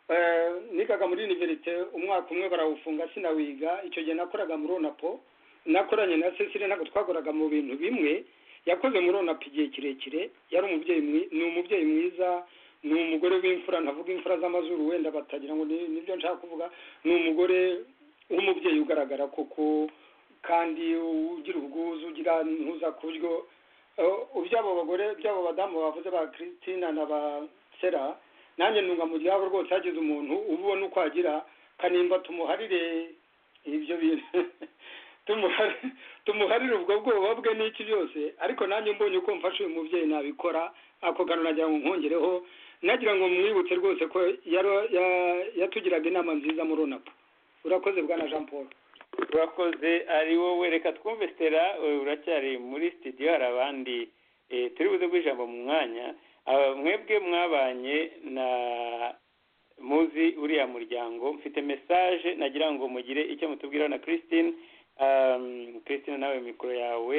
eh, nigaga muri univerite umwaka umwe barawufunga sinawiga icyo gihe nakoraga muri onapo nakoranye na cecile ntabwo twakoraga mu bintu bimwe yakoze muri onapo igihe kirekire yari umubyeyi mwi- ni umubyeyi mwiza ni umugore w'imfura ntavuga imfura z'amazuru wenda batagira ngo ni- nibyo nshaka kuvuga ni umugore w'umubyeyi ugaragara koko kandi ugira ubwuzu ugira ntuza ku buryo eh, iby'abo bagore iby'abo badamu bavuze ba christina na ba sera nanjye ntunga mu ryabo rwose hagize umuntu ubona uko agira kanimba tumuharire ibyo bintu Tumuhari- tumuharire ubwo bwoba bwe n'iki byose ariko nanjye mbonye uko mfasha uyu mubyeyi nabikora ako kantu nagira ngo nkongereho nagira ngo mwibutse rwose ko yaro- ya- yatugiraga inama nziza muri onapo urakoze bwana jean paul urakoze ari wowe reka twumve stera eh, uracyari muri studio hari abandi eh, turi buze guha ijambo mu mwanya Aba mwebwe mwabanye na muzi uriya muryango mfite message nagira ngo mugire icyo mutubwiraho na christine um, christine nawe mikoro yawe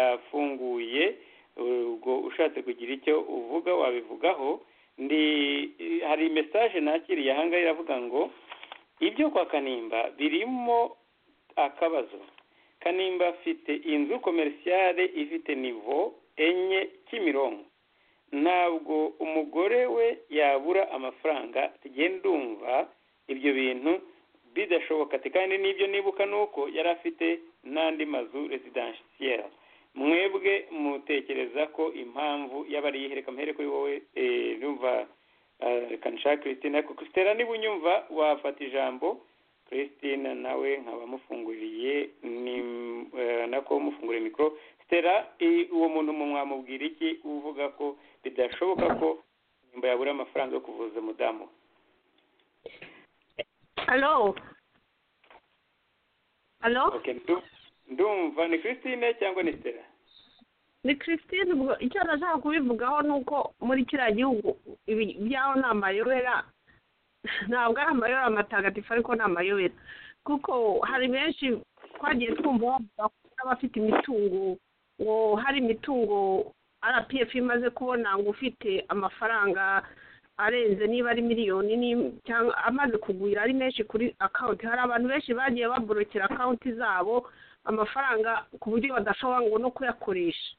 irafunguye ubwo ushatse kugira icyo uvuga wabivugaho ndi hari message nakiriye ahangaha iravuga ngo ibyo kwa kanimba birimo akabazo kanimba afite inzu komerisiyale ifite nivo enye kimironko ntabwo umugore we yabura amafaranga tugiye ndumva ibyo bintu bidashoboka ati kandi n'ibyo nibuka ni uko yari afite n'andi mazu residansiyeri mwebwe mutekereza ko impamvu yaba ari iyihe reka muhere kuri wowe eh, numva eh, reka nshaka christine ariko christine niba unyumva wafata ijambo christine nawe nkaba mufunguriye ni eh, nako mufunguriye mikoro stera eh, uwo muntu mu mwamubwira iki uvuga ko bidashoboka ko nimba yabura amafaranga yo kuvuza umudamu we? alo alo okay ndu- ndumva ni christine cyangwa ni stera ni christine ubwo icyo nashaka kubivugaho ni uko muri kiriya gihugu ibi byaho ni amayobera ntabwo ari amayobera matagatifu ariko ni amayobera kuko hari benshi twagiye twumva bavuga ko n'abafite imitungo ngo hari imitungo rpf imaze kubona ngo ufite amafaranga arenze niba ari miliyoni ni- cyangwa amaze kugwira ari menshi kuri akawunti hari abantu benshi bagiye baborokera akawunti zabo amafaranga ku buryo badashobora ngo no kuyakoresha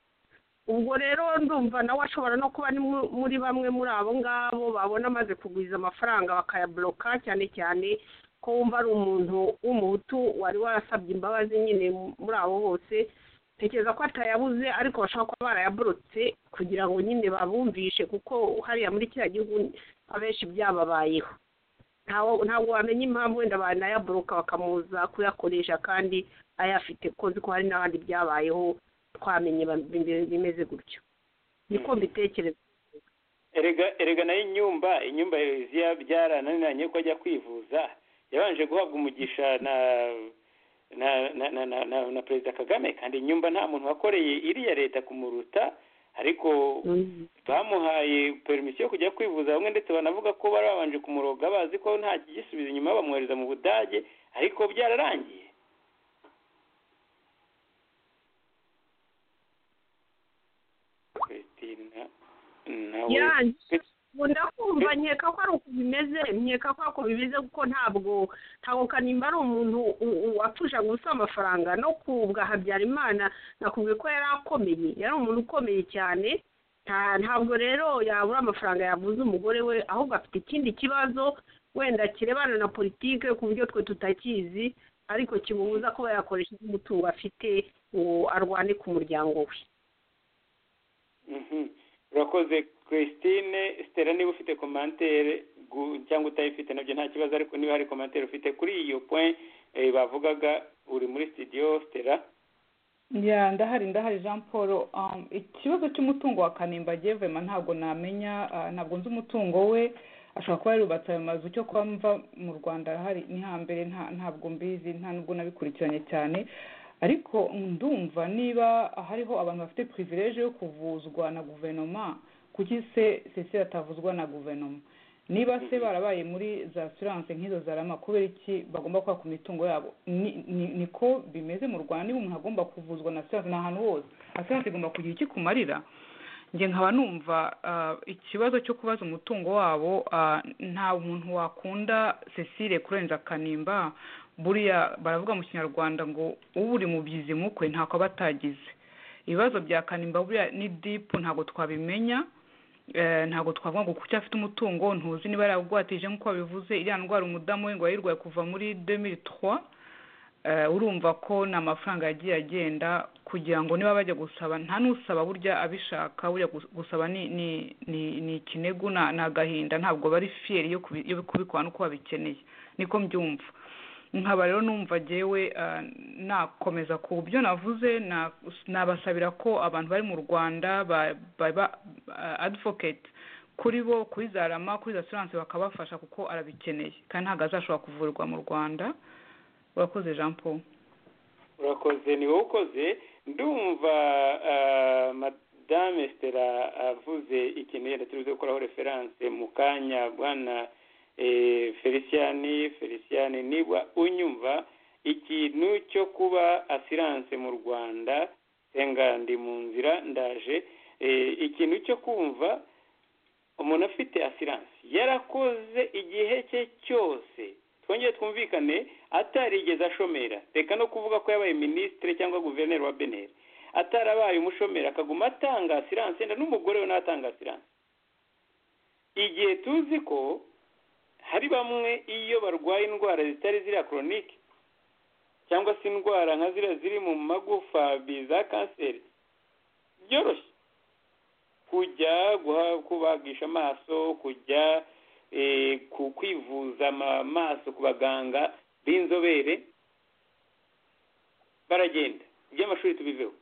ubwo rero ndumva nawe ashobora no kuba ari mu- muri bamwe muri abo ngabo babona amaze kugwiza amafaranga bakayaboroka cyane cyane ko wumva ari umuntu w'umuhutu wari warasabye imbabazi nyine muri abo bose tekereza ko atayabuze ariko bashobora kuba barayaborotse kugira ngo nyine babumvishe kuko hariya muri kiriya gihugu abenshi byababayeho ntawo ntabwo wamenya impamvu wenda banayaboroka bakamuza kuyakoresha kandi ayafite ko nzi ko hari n'abandi byabayeho twamenye ba- bim- bimeze gutyo niko mbitekereza erega erega nayo inyumba inyumba yoziya byarananiranye ko ajya kwivuza yabanje guhabwa umugisha na na na na, na, na, na perezida kagame kandi inyumba nta muntu wakoreye iriya leta kumuruta ariko bamuhaye permisiyo yo kujya kwivuza bamwe ndetse banavuga ko bari babanje kumuroga bazi ko nta kigisubizo inyuma bamwohereza mu budage ariko byararangiye Christina nawe yarangiye ubu ndakumva nkeka ko ari uko bimeze nkeka ko ari uko bimeze kuko ntabwo ntabwo kanimba ari umuntu u- u- wapfusha gusa amafaranga no kubwa habyarimana nakubwiye ko yari akomeye yari umuntu ukomeye cyane nta- ntabwo rero yabura amafaranga yavuze umugore we ahubwo afite ikindi kibazo wenda kirebana na politike ku buryo twe tutakizi ariko kimubuza kuba yakoresha umutungo afite ngo arwane ku muryango we Mhm. urakoze christine stella niba ufite komantere gu- cyangwa utayifite nabyo nta kibazo ariko niba hari komantere ufite kuri iyo point eh, bavugaga uri muri studio stella ya ndahari ndahari jean paul um, ikibazo cy'umutungo wa kanimba gevema ntabwo namenya ah, ntabwo nzi umutungo we ashobora kuba yarubatse ayo mazu cyo kuba mva mu rwanda hari ni hambere nta ntabwo mbizi nta nubwo nabikurikiranye cyane ariko ndumva niba hariho abantu bafite privilege yo kuvuzwa na guverinoma kuki se sesire atavuzwa na guverinoma niba se barabaye muri za siranse nk'izo zarama kubera iki bagomba kwaka imitungo yabo Ni- ni- niko bimeze mu rwanda niba umuntu agomba kuvuzwa na siranse ni ahantu hose na siranse igomba kugira icyo ikumarira njye nkaba numva ah, ikibazo cyo kubaza umutungo wabo ah, nta muntu wakunda cecile kurenza kanimba buriya baravuga mu kinyarwanda ngo uburi mu byizimu kwe ntako aba atagize ibibazo bya kanimba buriya ni dipu ntabwo twabimenya eh, ntabwo twavuga ngo kuki afite umutungo ntuzi niba yaragwatije nk'uko babivuze iriya ndwara umudamu we ngo yayirwaye kuva muri 2003 Eh, urumva ko ni amafaranga yagiye agenda kugira ngo niba bajya gusaba nta n'usaba burya abishaka burya gus- gusaba ni ni ni ni ikinegu na- ni agahinda ntabwo bari fiyeri yo kubi- yo kubikora n'uko babikeneye niko mbyumva nkaba rero numva jyewe eh, nakomeza ku byo navuze na- nabasabira ko abantu bari mu rwanda ba- baba eh, advocate kuri bo kuri za rama kuri za siranse bakabafasha kuko arabikeneye kandi ntabwo azashobora kuvurwa mu rwanda urakoze jean paul urakoze ni wowe ukoze ndumva ah, madame stella avuze ikintu yenda turi buze gukoraho referanse mu kanya bwana eh, feliciani feliciani niba unyumva ikintu cyo kuba asiranse mu rwanda senga ndi mu nzira ndaje eh, ikintu cyo kumva umuntu afite asiranse yarakoze igihe cye cyose twongere twumvikane atarigeze ashomera reka no kuvuga ko yabaye minisitiri cyangwa guverineri wa beneri atarabaye umushomeri akaguma atanga asiranse wenda n'umugore we nawe atanga asiranse igihe tuzi ko hari bamwe iyo barwaye indwara zitari ziriya koronike cyangwa se indwara nka ziriya ziri mu magufa biza kanseri byoroshye kujya guha- kubagisha amaso kujya eh, ku- kwivuza amaso ku baganga b'inzobere baragenda iby'amashuri tubiveho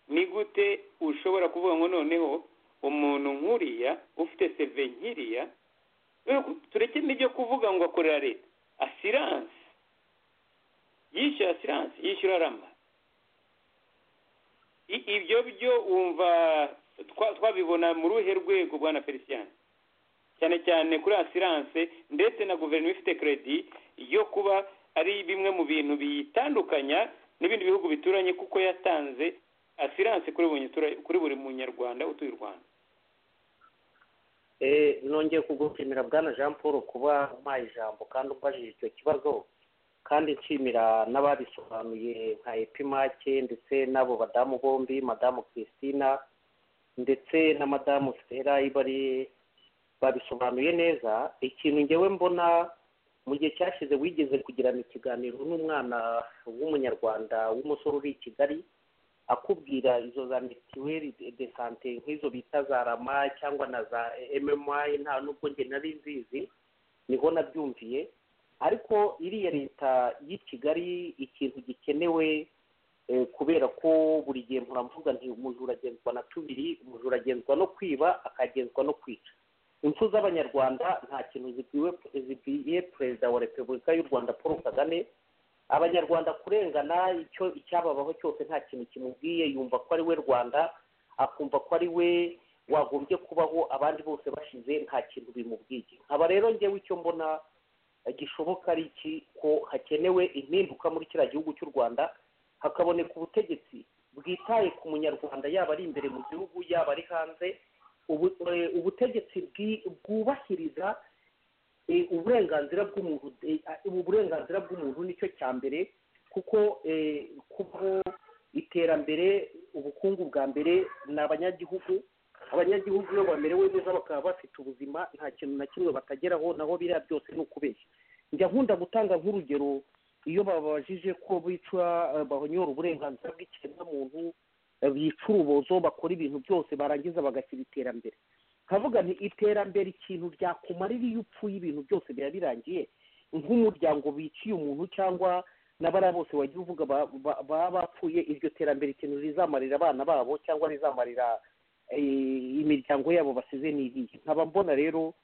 ni gute ushobora kuvuga ngo noneho umuntu nk'uriya ufite seve nk'iriya we- tureke n'ibyo kuvuga ngo akorera leta asiranse yishyura asiranse yishyura rama I- ibyo byo wumva twa- twabibona mu ruhe rwego bwana felicien cyane cyane kuri asiranse ndetse na guverinoma ifite kredi yo kuba ari bimwe mu bintu biyitandukanya n'ibindi bihugu bituranye kuko yatanze asiranse kuri buri mutura- kuri buri munyarwanda utuye u rwanda Eh, nongeye kugushimira bwana jean paul kuba umpaye ijambo kandi umbajije icyo kibazo kandi nshimira n'ababisobanuye nka epimake ndetse n'abo badamu bombi madamu christina ndetse na madamu stella ibari babisobanuye neza ikintu ngewe mbona mu gihe cyashize wigeze kugirana ikiganiro n'umwana w'umunyarwanda w'umusore uri i kigali akubwira izo za mitiweli de- de sante nk'izo bita za rama cyangwa na za ememayi nta nubwo njye nari nzizi niho nabyumviye ariko iriya leta y'i kigali ikintu gikenewe eh, kubera ko buri gihe muravuga nti umujura agenzwa na tubiri umujura agenzwa no kwiba akagenzwa no kwica impfu z'abanyarwanda nta kintu zibwiwe zibwiye perezida wa repubulika y'u rwanda paul kagame abanyarwanda kurengana icyo icyababaho cyose nta kintu kimubwiye yumva ko ari we rwanda akumva ko ari we wagombye kubaho abandi bose bashize nta kintu bimubwiye nkaba rero ngewe icyo mbona eh, gishoboka ari iki ko hakenewe impinduka muri kiriya gihugu cy'u rwanda hakaboneka ubutegetsi bwitaye ku munyarwanda yaba ari imbere mu gihugu yaba ari hanze ubu, eh, ubutegetsi bwi- bwubahiriza eh, uburenganzira bw'umuntu eh, ubu burenganzira bw'umuntu nicyo cya mbere kuko eh, kubaho iterambere ubukungu bwa mbere ni abanyagihugu abanyagihugu iyo bamerewe neza bakaba bafite ubuzima nta kintu na kimwe batageraho naho biriya byose ni ukubeshya njya nkunda gutanga nk'urugero iyo bababajije ko bica eh, bahonyora uburenganzira bw'ikiremwamuntu eh, bica urubozo bakora ibintu byose barangiza bagashyira iterambere nkavuga nti iterambere ikintu ryakumarira iyo upfuye ibintu byose biba birangiye nk'umuryango wiciye umuntu cyangwa n'abariya bose wagiye uvuga ba- ba- baba bapfuye iryo terambere ikintu rizamarira abana babo cyangwa rizamarira eh, imiryango yabo basize n'iriye nkaba mbona rero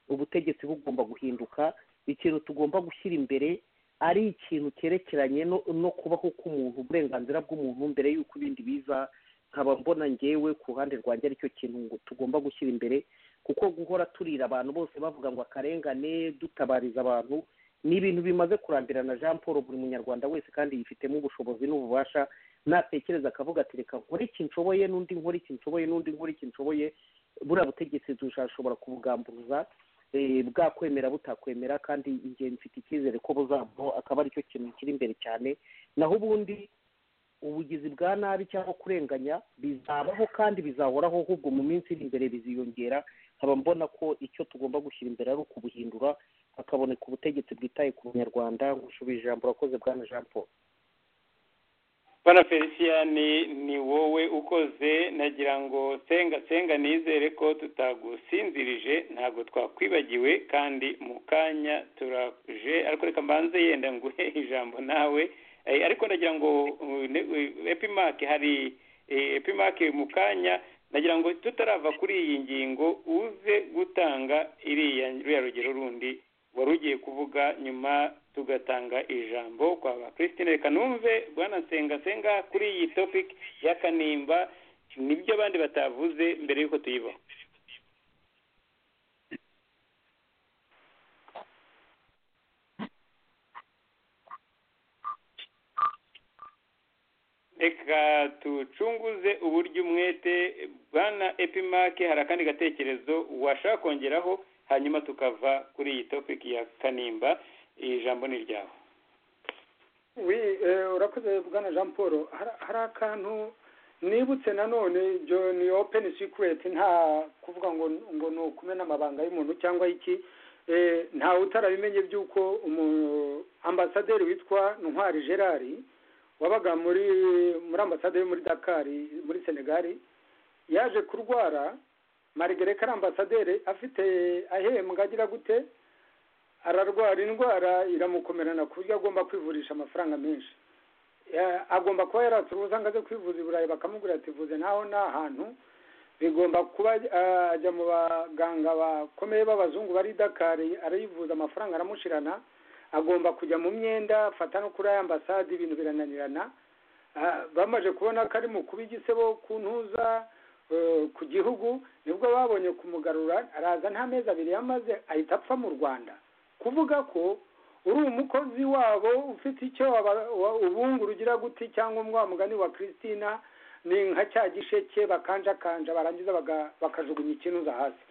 ubutegetsi bugomba guhinduka ikintu tugomba gushyira imbere ari ikintu cyerekeranye no, no kubaho k'umuntu uburenganzira bw'umuntu mbere y'uko ibindi biza nkaba mbona ngewe ku ruhande rwanjye aricyo kintu ngo tugomba gushyira imbere kuko guhora turira abantu bose bavuga ngo akarengane dutabariza abantu ni ibintu bimaze kurambirana jean paul buri munyarwanda wese kandi yifitemo ubushobozi n'ububasha natekereza akavuga ati reka nkore iki nshoboye n'undi nkore iki nshoboye n'undi nkore iki nshoboye buriya butegetsi dushobora kubugamburuza eh, bwakwemera butakwemera kandi ingihe mfite icyizere ko buzavaho akaba aricyo kintu kiri imbere cyane naho ubundi ubugizi bwa nabi cyangwa kurenganya bizabaho kandi bizahoraho ahubwo mu minsi iri imbere biziyongera nkaba mbona ko icyo tugomba gushyira imbere ari ukubuhindura hakaboneka ubutegetsi bwitaye ku banyarwanda ngushubije ijambo urakoze bwana jean paul bana feliciyani ni wowe ukoze nagira ngo senga senga nizere ko tutagusinzirije ntabwo twakwibagiwe kandi mu kanya turaje ariko reka mbanze yenda nguhe ijambo nawe Eh, ariko nagira ngo uh, ne- uh, epimake hari eh, epimake mu kanya nagira ngo tutarava kuri iyi ngingo uze gutanga iriya ruriya rugero rundi wari ugiye kuvuga nyuma tugatanga ijambo kwa ba christine reka numve bwana nsengasenga kuri iyi topic ya kanimba nibyo abandi batavuze mbere y'uko tuyibaho reka tucunguze uburyo umwete bwana epimake hari akandi gatekerezo washaka kongeraho hanyuma tukava kuri iyi topic ya kanimba ijambo ni ryawe wi eh, urakoze bwana jean paul Hari- hari akantu nibutse nanone ibyo ni open secret nta kuvuga ngo ngo ni ukumena amabanga y'umuntu cyangwa iki Eh, ntawe utarabimenye by'uko umu- ambasaderi witwa ntwari gerard wabaga muri muri ambasaderi muri dakar muri senegal yaje kurwara marigereka ari ambasaderi afite ahembwa agira gute ararwara indwara iramukomerana ku buryo agomba kwivurisha amafaranga menshi Ya- agomba kuba yaratse urubuza ngo aze kwivuza i burayi bakamubwira ati vuze naho ni ahantu bigomba kuba ah, ajya mu baganga bakomeye b'abazungu bari i dakari arivuza amafaranga aramushirana agomba kujya mu myenda fata no kuri aya ambasade ibintu birananirana Ah, bamaze kubona ko ari mu kuba igisebo ku ntuza eh, ku gihugu nibwo babonye kumugarura araza nta mezi abiri yamaze ahita apfa mu rwanda kuvuga ko uri umukozi wabo ufite icyo waba- wa- ubungura ugira gute cyangwa umwe wa mugani wa christina ni nka cya gisheke bakanjakanja barangiza baga- bakajugunya ikinuza hasi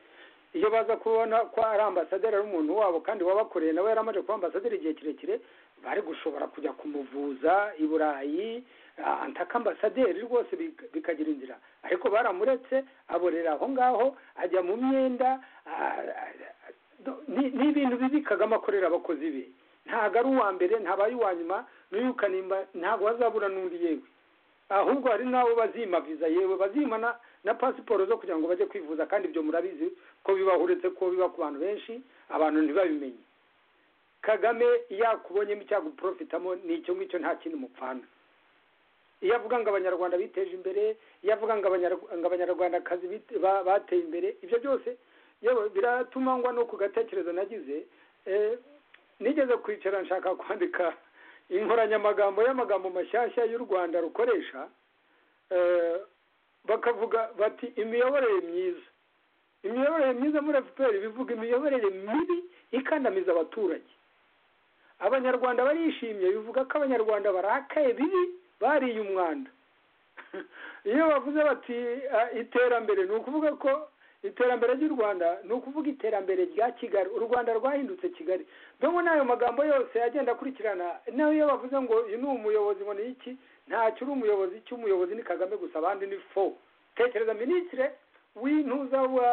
iyo baza kubona ko ari ambasaderi ari umuntu wabo kandi wabakoreye nawe yari amaze kuba ambasaderi igihe kirekire bari gushobora kujya kumuvuza i burayi ah, antaka ambasaderi rwose bik- bikagira inzira ariko baramuretse aborera aho ngaho ajya mu myenda ah, ah, Do- ni ni ibintu bibi kagame akorera abakozi be ntabwo ari uwa mbere ntabaye uwa nyuma n'uyu kanimba ntabwo bazabura n'undi yewe ahubwo hari n'abo bazima viza yewe bazima na na pasiporo zo kugira ngo bajye kwivuza kandi ibyo murabizi ko bibaho uretse ko biba ku bantu benshi abantu ntibabimenye kagame yakubonyemo icyago uporofitamo ni icyo ngicyo nta kindi mupfana iyo avuga ngo abanyarwanda biteje imbere iyo avuga ngo abanyarwa- ngo abanyarwandakazi bite- ba- bateye imbere ibyo byose yewe biratuma ngwa no ku gatekerezo nagize eh, nigeze kwicara nshaka kwandika inkoranyamagambo y'amagambo mashyashya y'u rwanda rukoresha eh, bakavuga bati imiyoborere myiza imiyoborere myiza muri efuperi bivuga imiyoborere mibi ikandamiza abaturage abanyarwanda barishimye bivuga ko abanyarwanda barakaye bibi bariye umwanda iyo bavuze bati "Ah, iterambere ni ukuvuga ko iterambere ry'u rwanda ni ukuvuga iterambere rya kigali u rwanda rwahindutse kigali dore n'ayo magambo yose agenda akurikirana nawe iyo bavuze ngo uyu ni umuyobozi ngo ni iki ntacyo uri umuyobozi icyo umuyobozi ni kagame gusa abandi ni fo tekereza minisitire w'intuza wa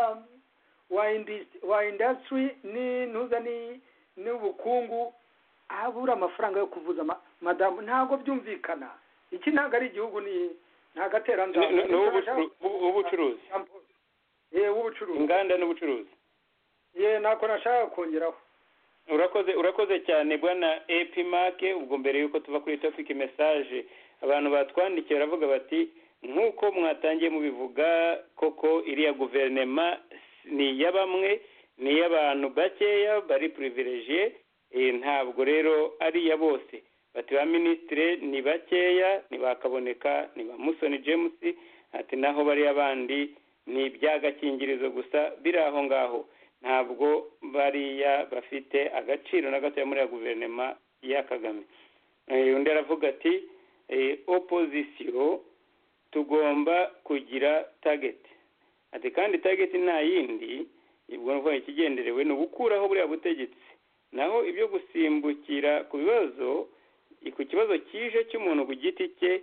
wa indis- wa indasitiri n'intuza ni- n'ubukungu abura amafaranga yo kuvuza ama- madamu ntabwo byumvikana iki ntabwo ari igihugu ni ni agateranzara Ni- ni- ni uw'ubucuru- ubu- uw'ubucuruzi ye w'ubucuruzi inganda n'ubucuruzi ye ntako nashaka kongeraho urakoze urakoze cyane bwana epimake ubwo mbere y'uko tuva kuri topic message abantu batwandikiye baravuga bati nk'uko mwatangiye mubivuga koko iriya guverinema ni iya bamwe ni iy'abantu bakeya bari privilegiye ntabwo rero ari iya bose bati ba minisitire ni bakeya ntibakaboneka ni ba musoni james ati naho bariya bandi ni iby'agakingirizo gusa biri aho ngaho ntabwo bariya bafite agaciro na gatoya muri ya guverinoma ya kagame Eh, undi aravuga ati eh, opozisiyo tugomba kugira tageti ati kandi tageti nta yindi ubwo ni ukuvuga ikigenderewe ni ugukuraho buriya butegetsi naho ibyo gusimbukira ku bibazo ku kibazo kije cy'umuntu ku giti cye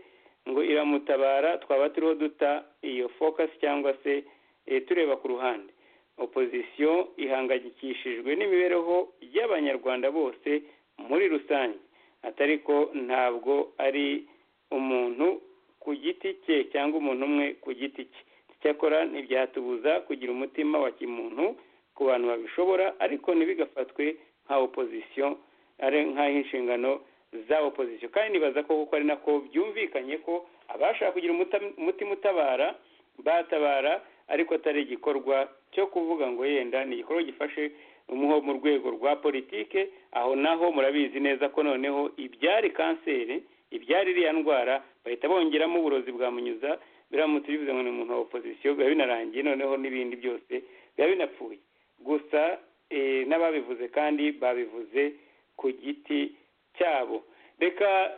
ngo iramutabara twaba turiho duta iyo focus cyangwa se eh, tureba ku ruhande opozisiyo ihangayikishijwe n'imibereho y'abanyarwanda bose muri rusange atari ko ntabwo ari umuntu ku giti cye cyangwa umuntu umwe ku giti cye icyakora ntibyatubuza kugira umutima wa kimuntu ku bantu babishobora ariko ntibigafatwe nka opozisiyo ari nk'aho inshingano za opozisiyo kandi nibaza ko kuko ari nako byumvikanye ko abashaka kugira umuta- umutima utabara batabara ariko atari igikorwa cyo kuvuga ngo yenda ni igikorwa gifashe umuho mu rwego rwa politike aho naho murabizi neza ko noneho ibyari kanseri ibyari iriya ndwara bahita bongeramo uburozi bwamunyuza biramutse bivuze ngo ni umuntu wa opozisiyo biba binarangiye noneho n'ibindi byose biba binapfuye gusa eh, n'ababivuze kandi babivuze ku giti cyabo reka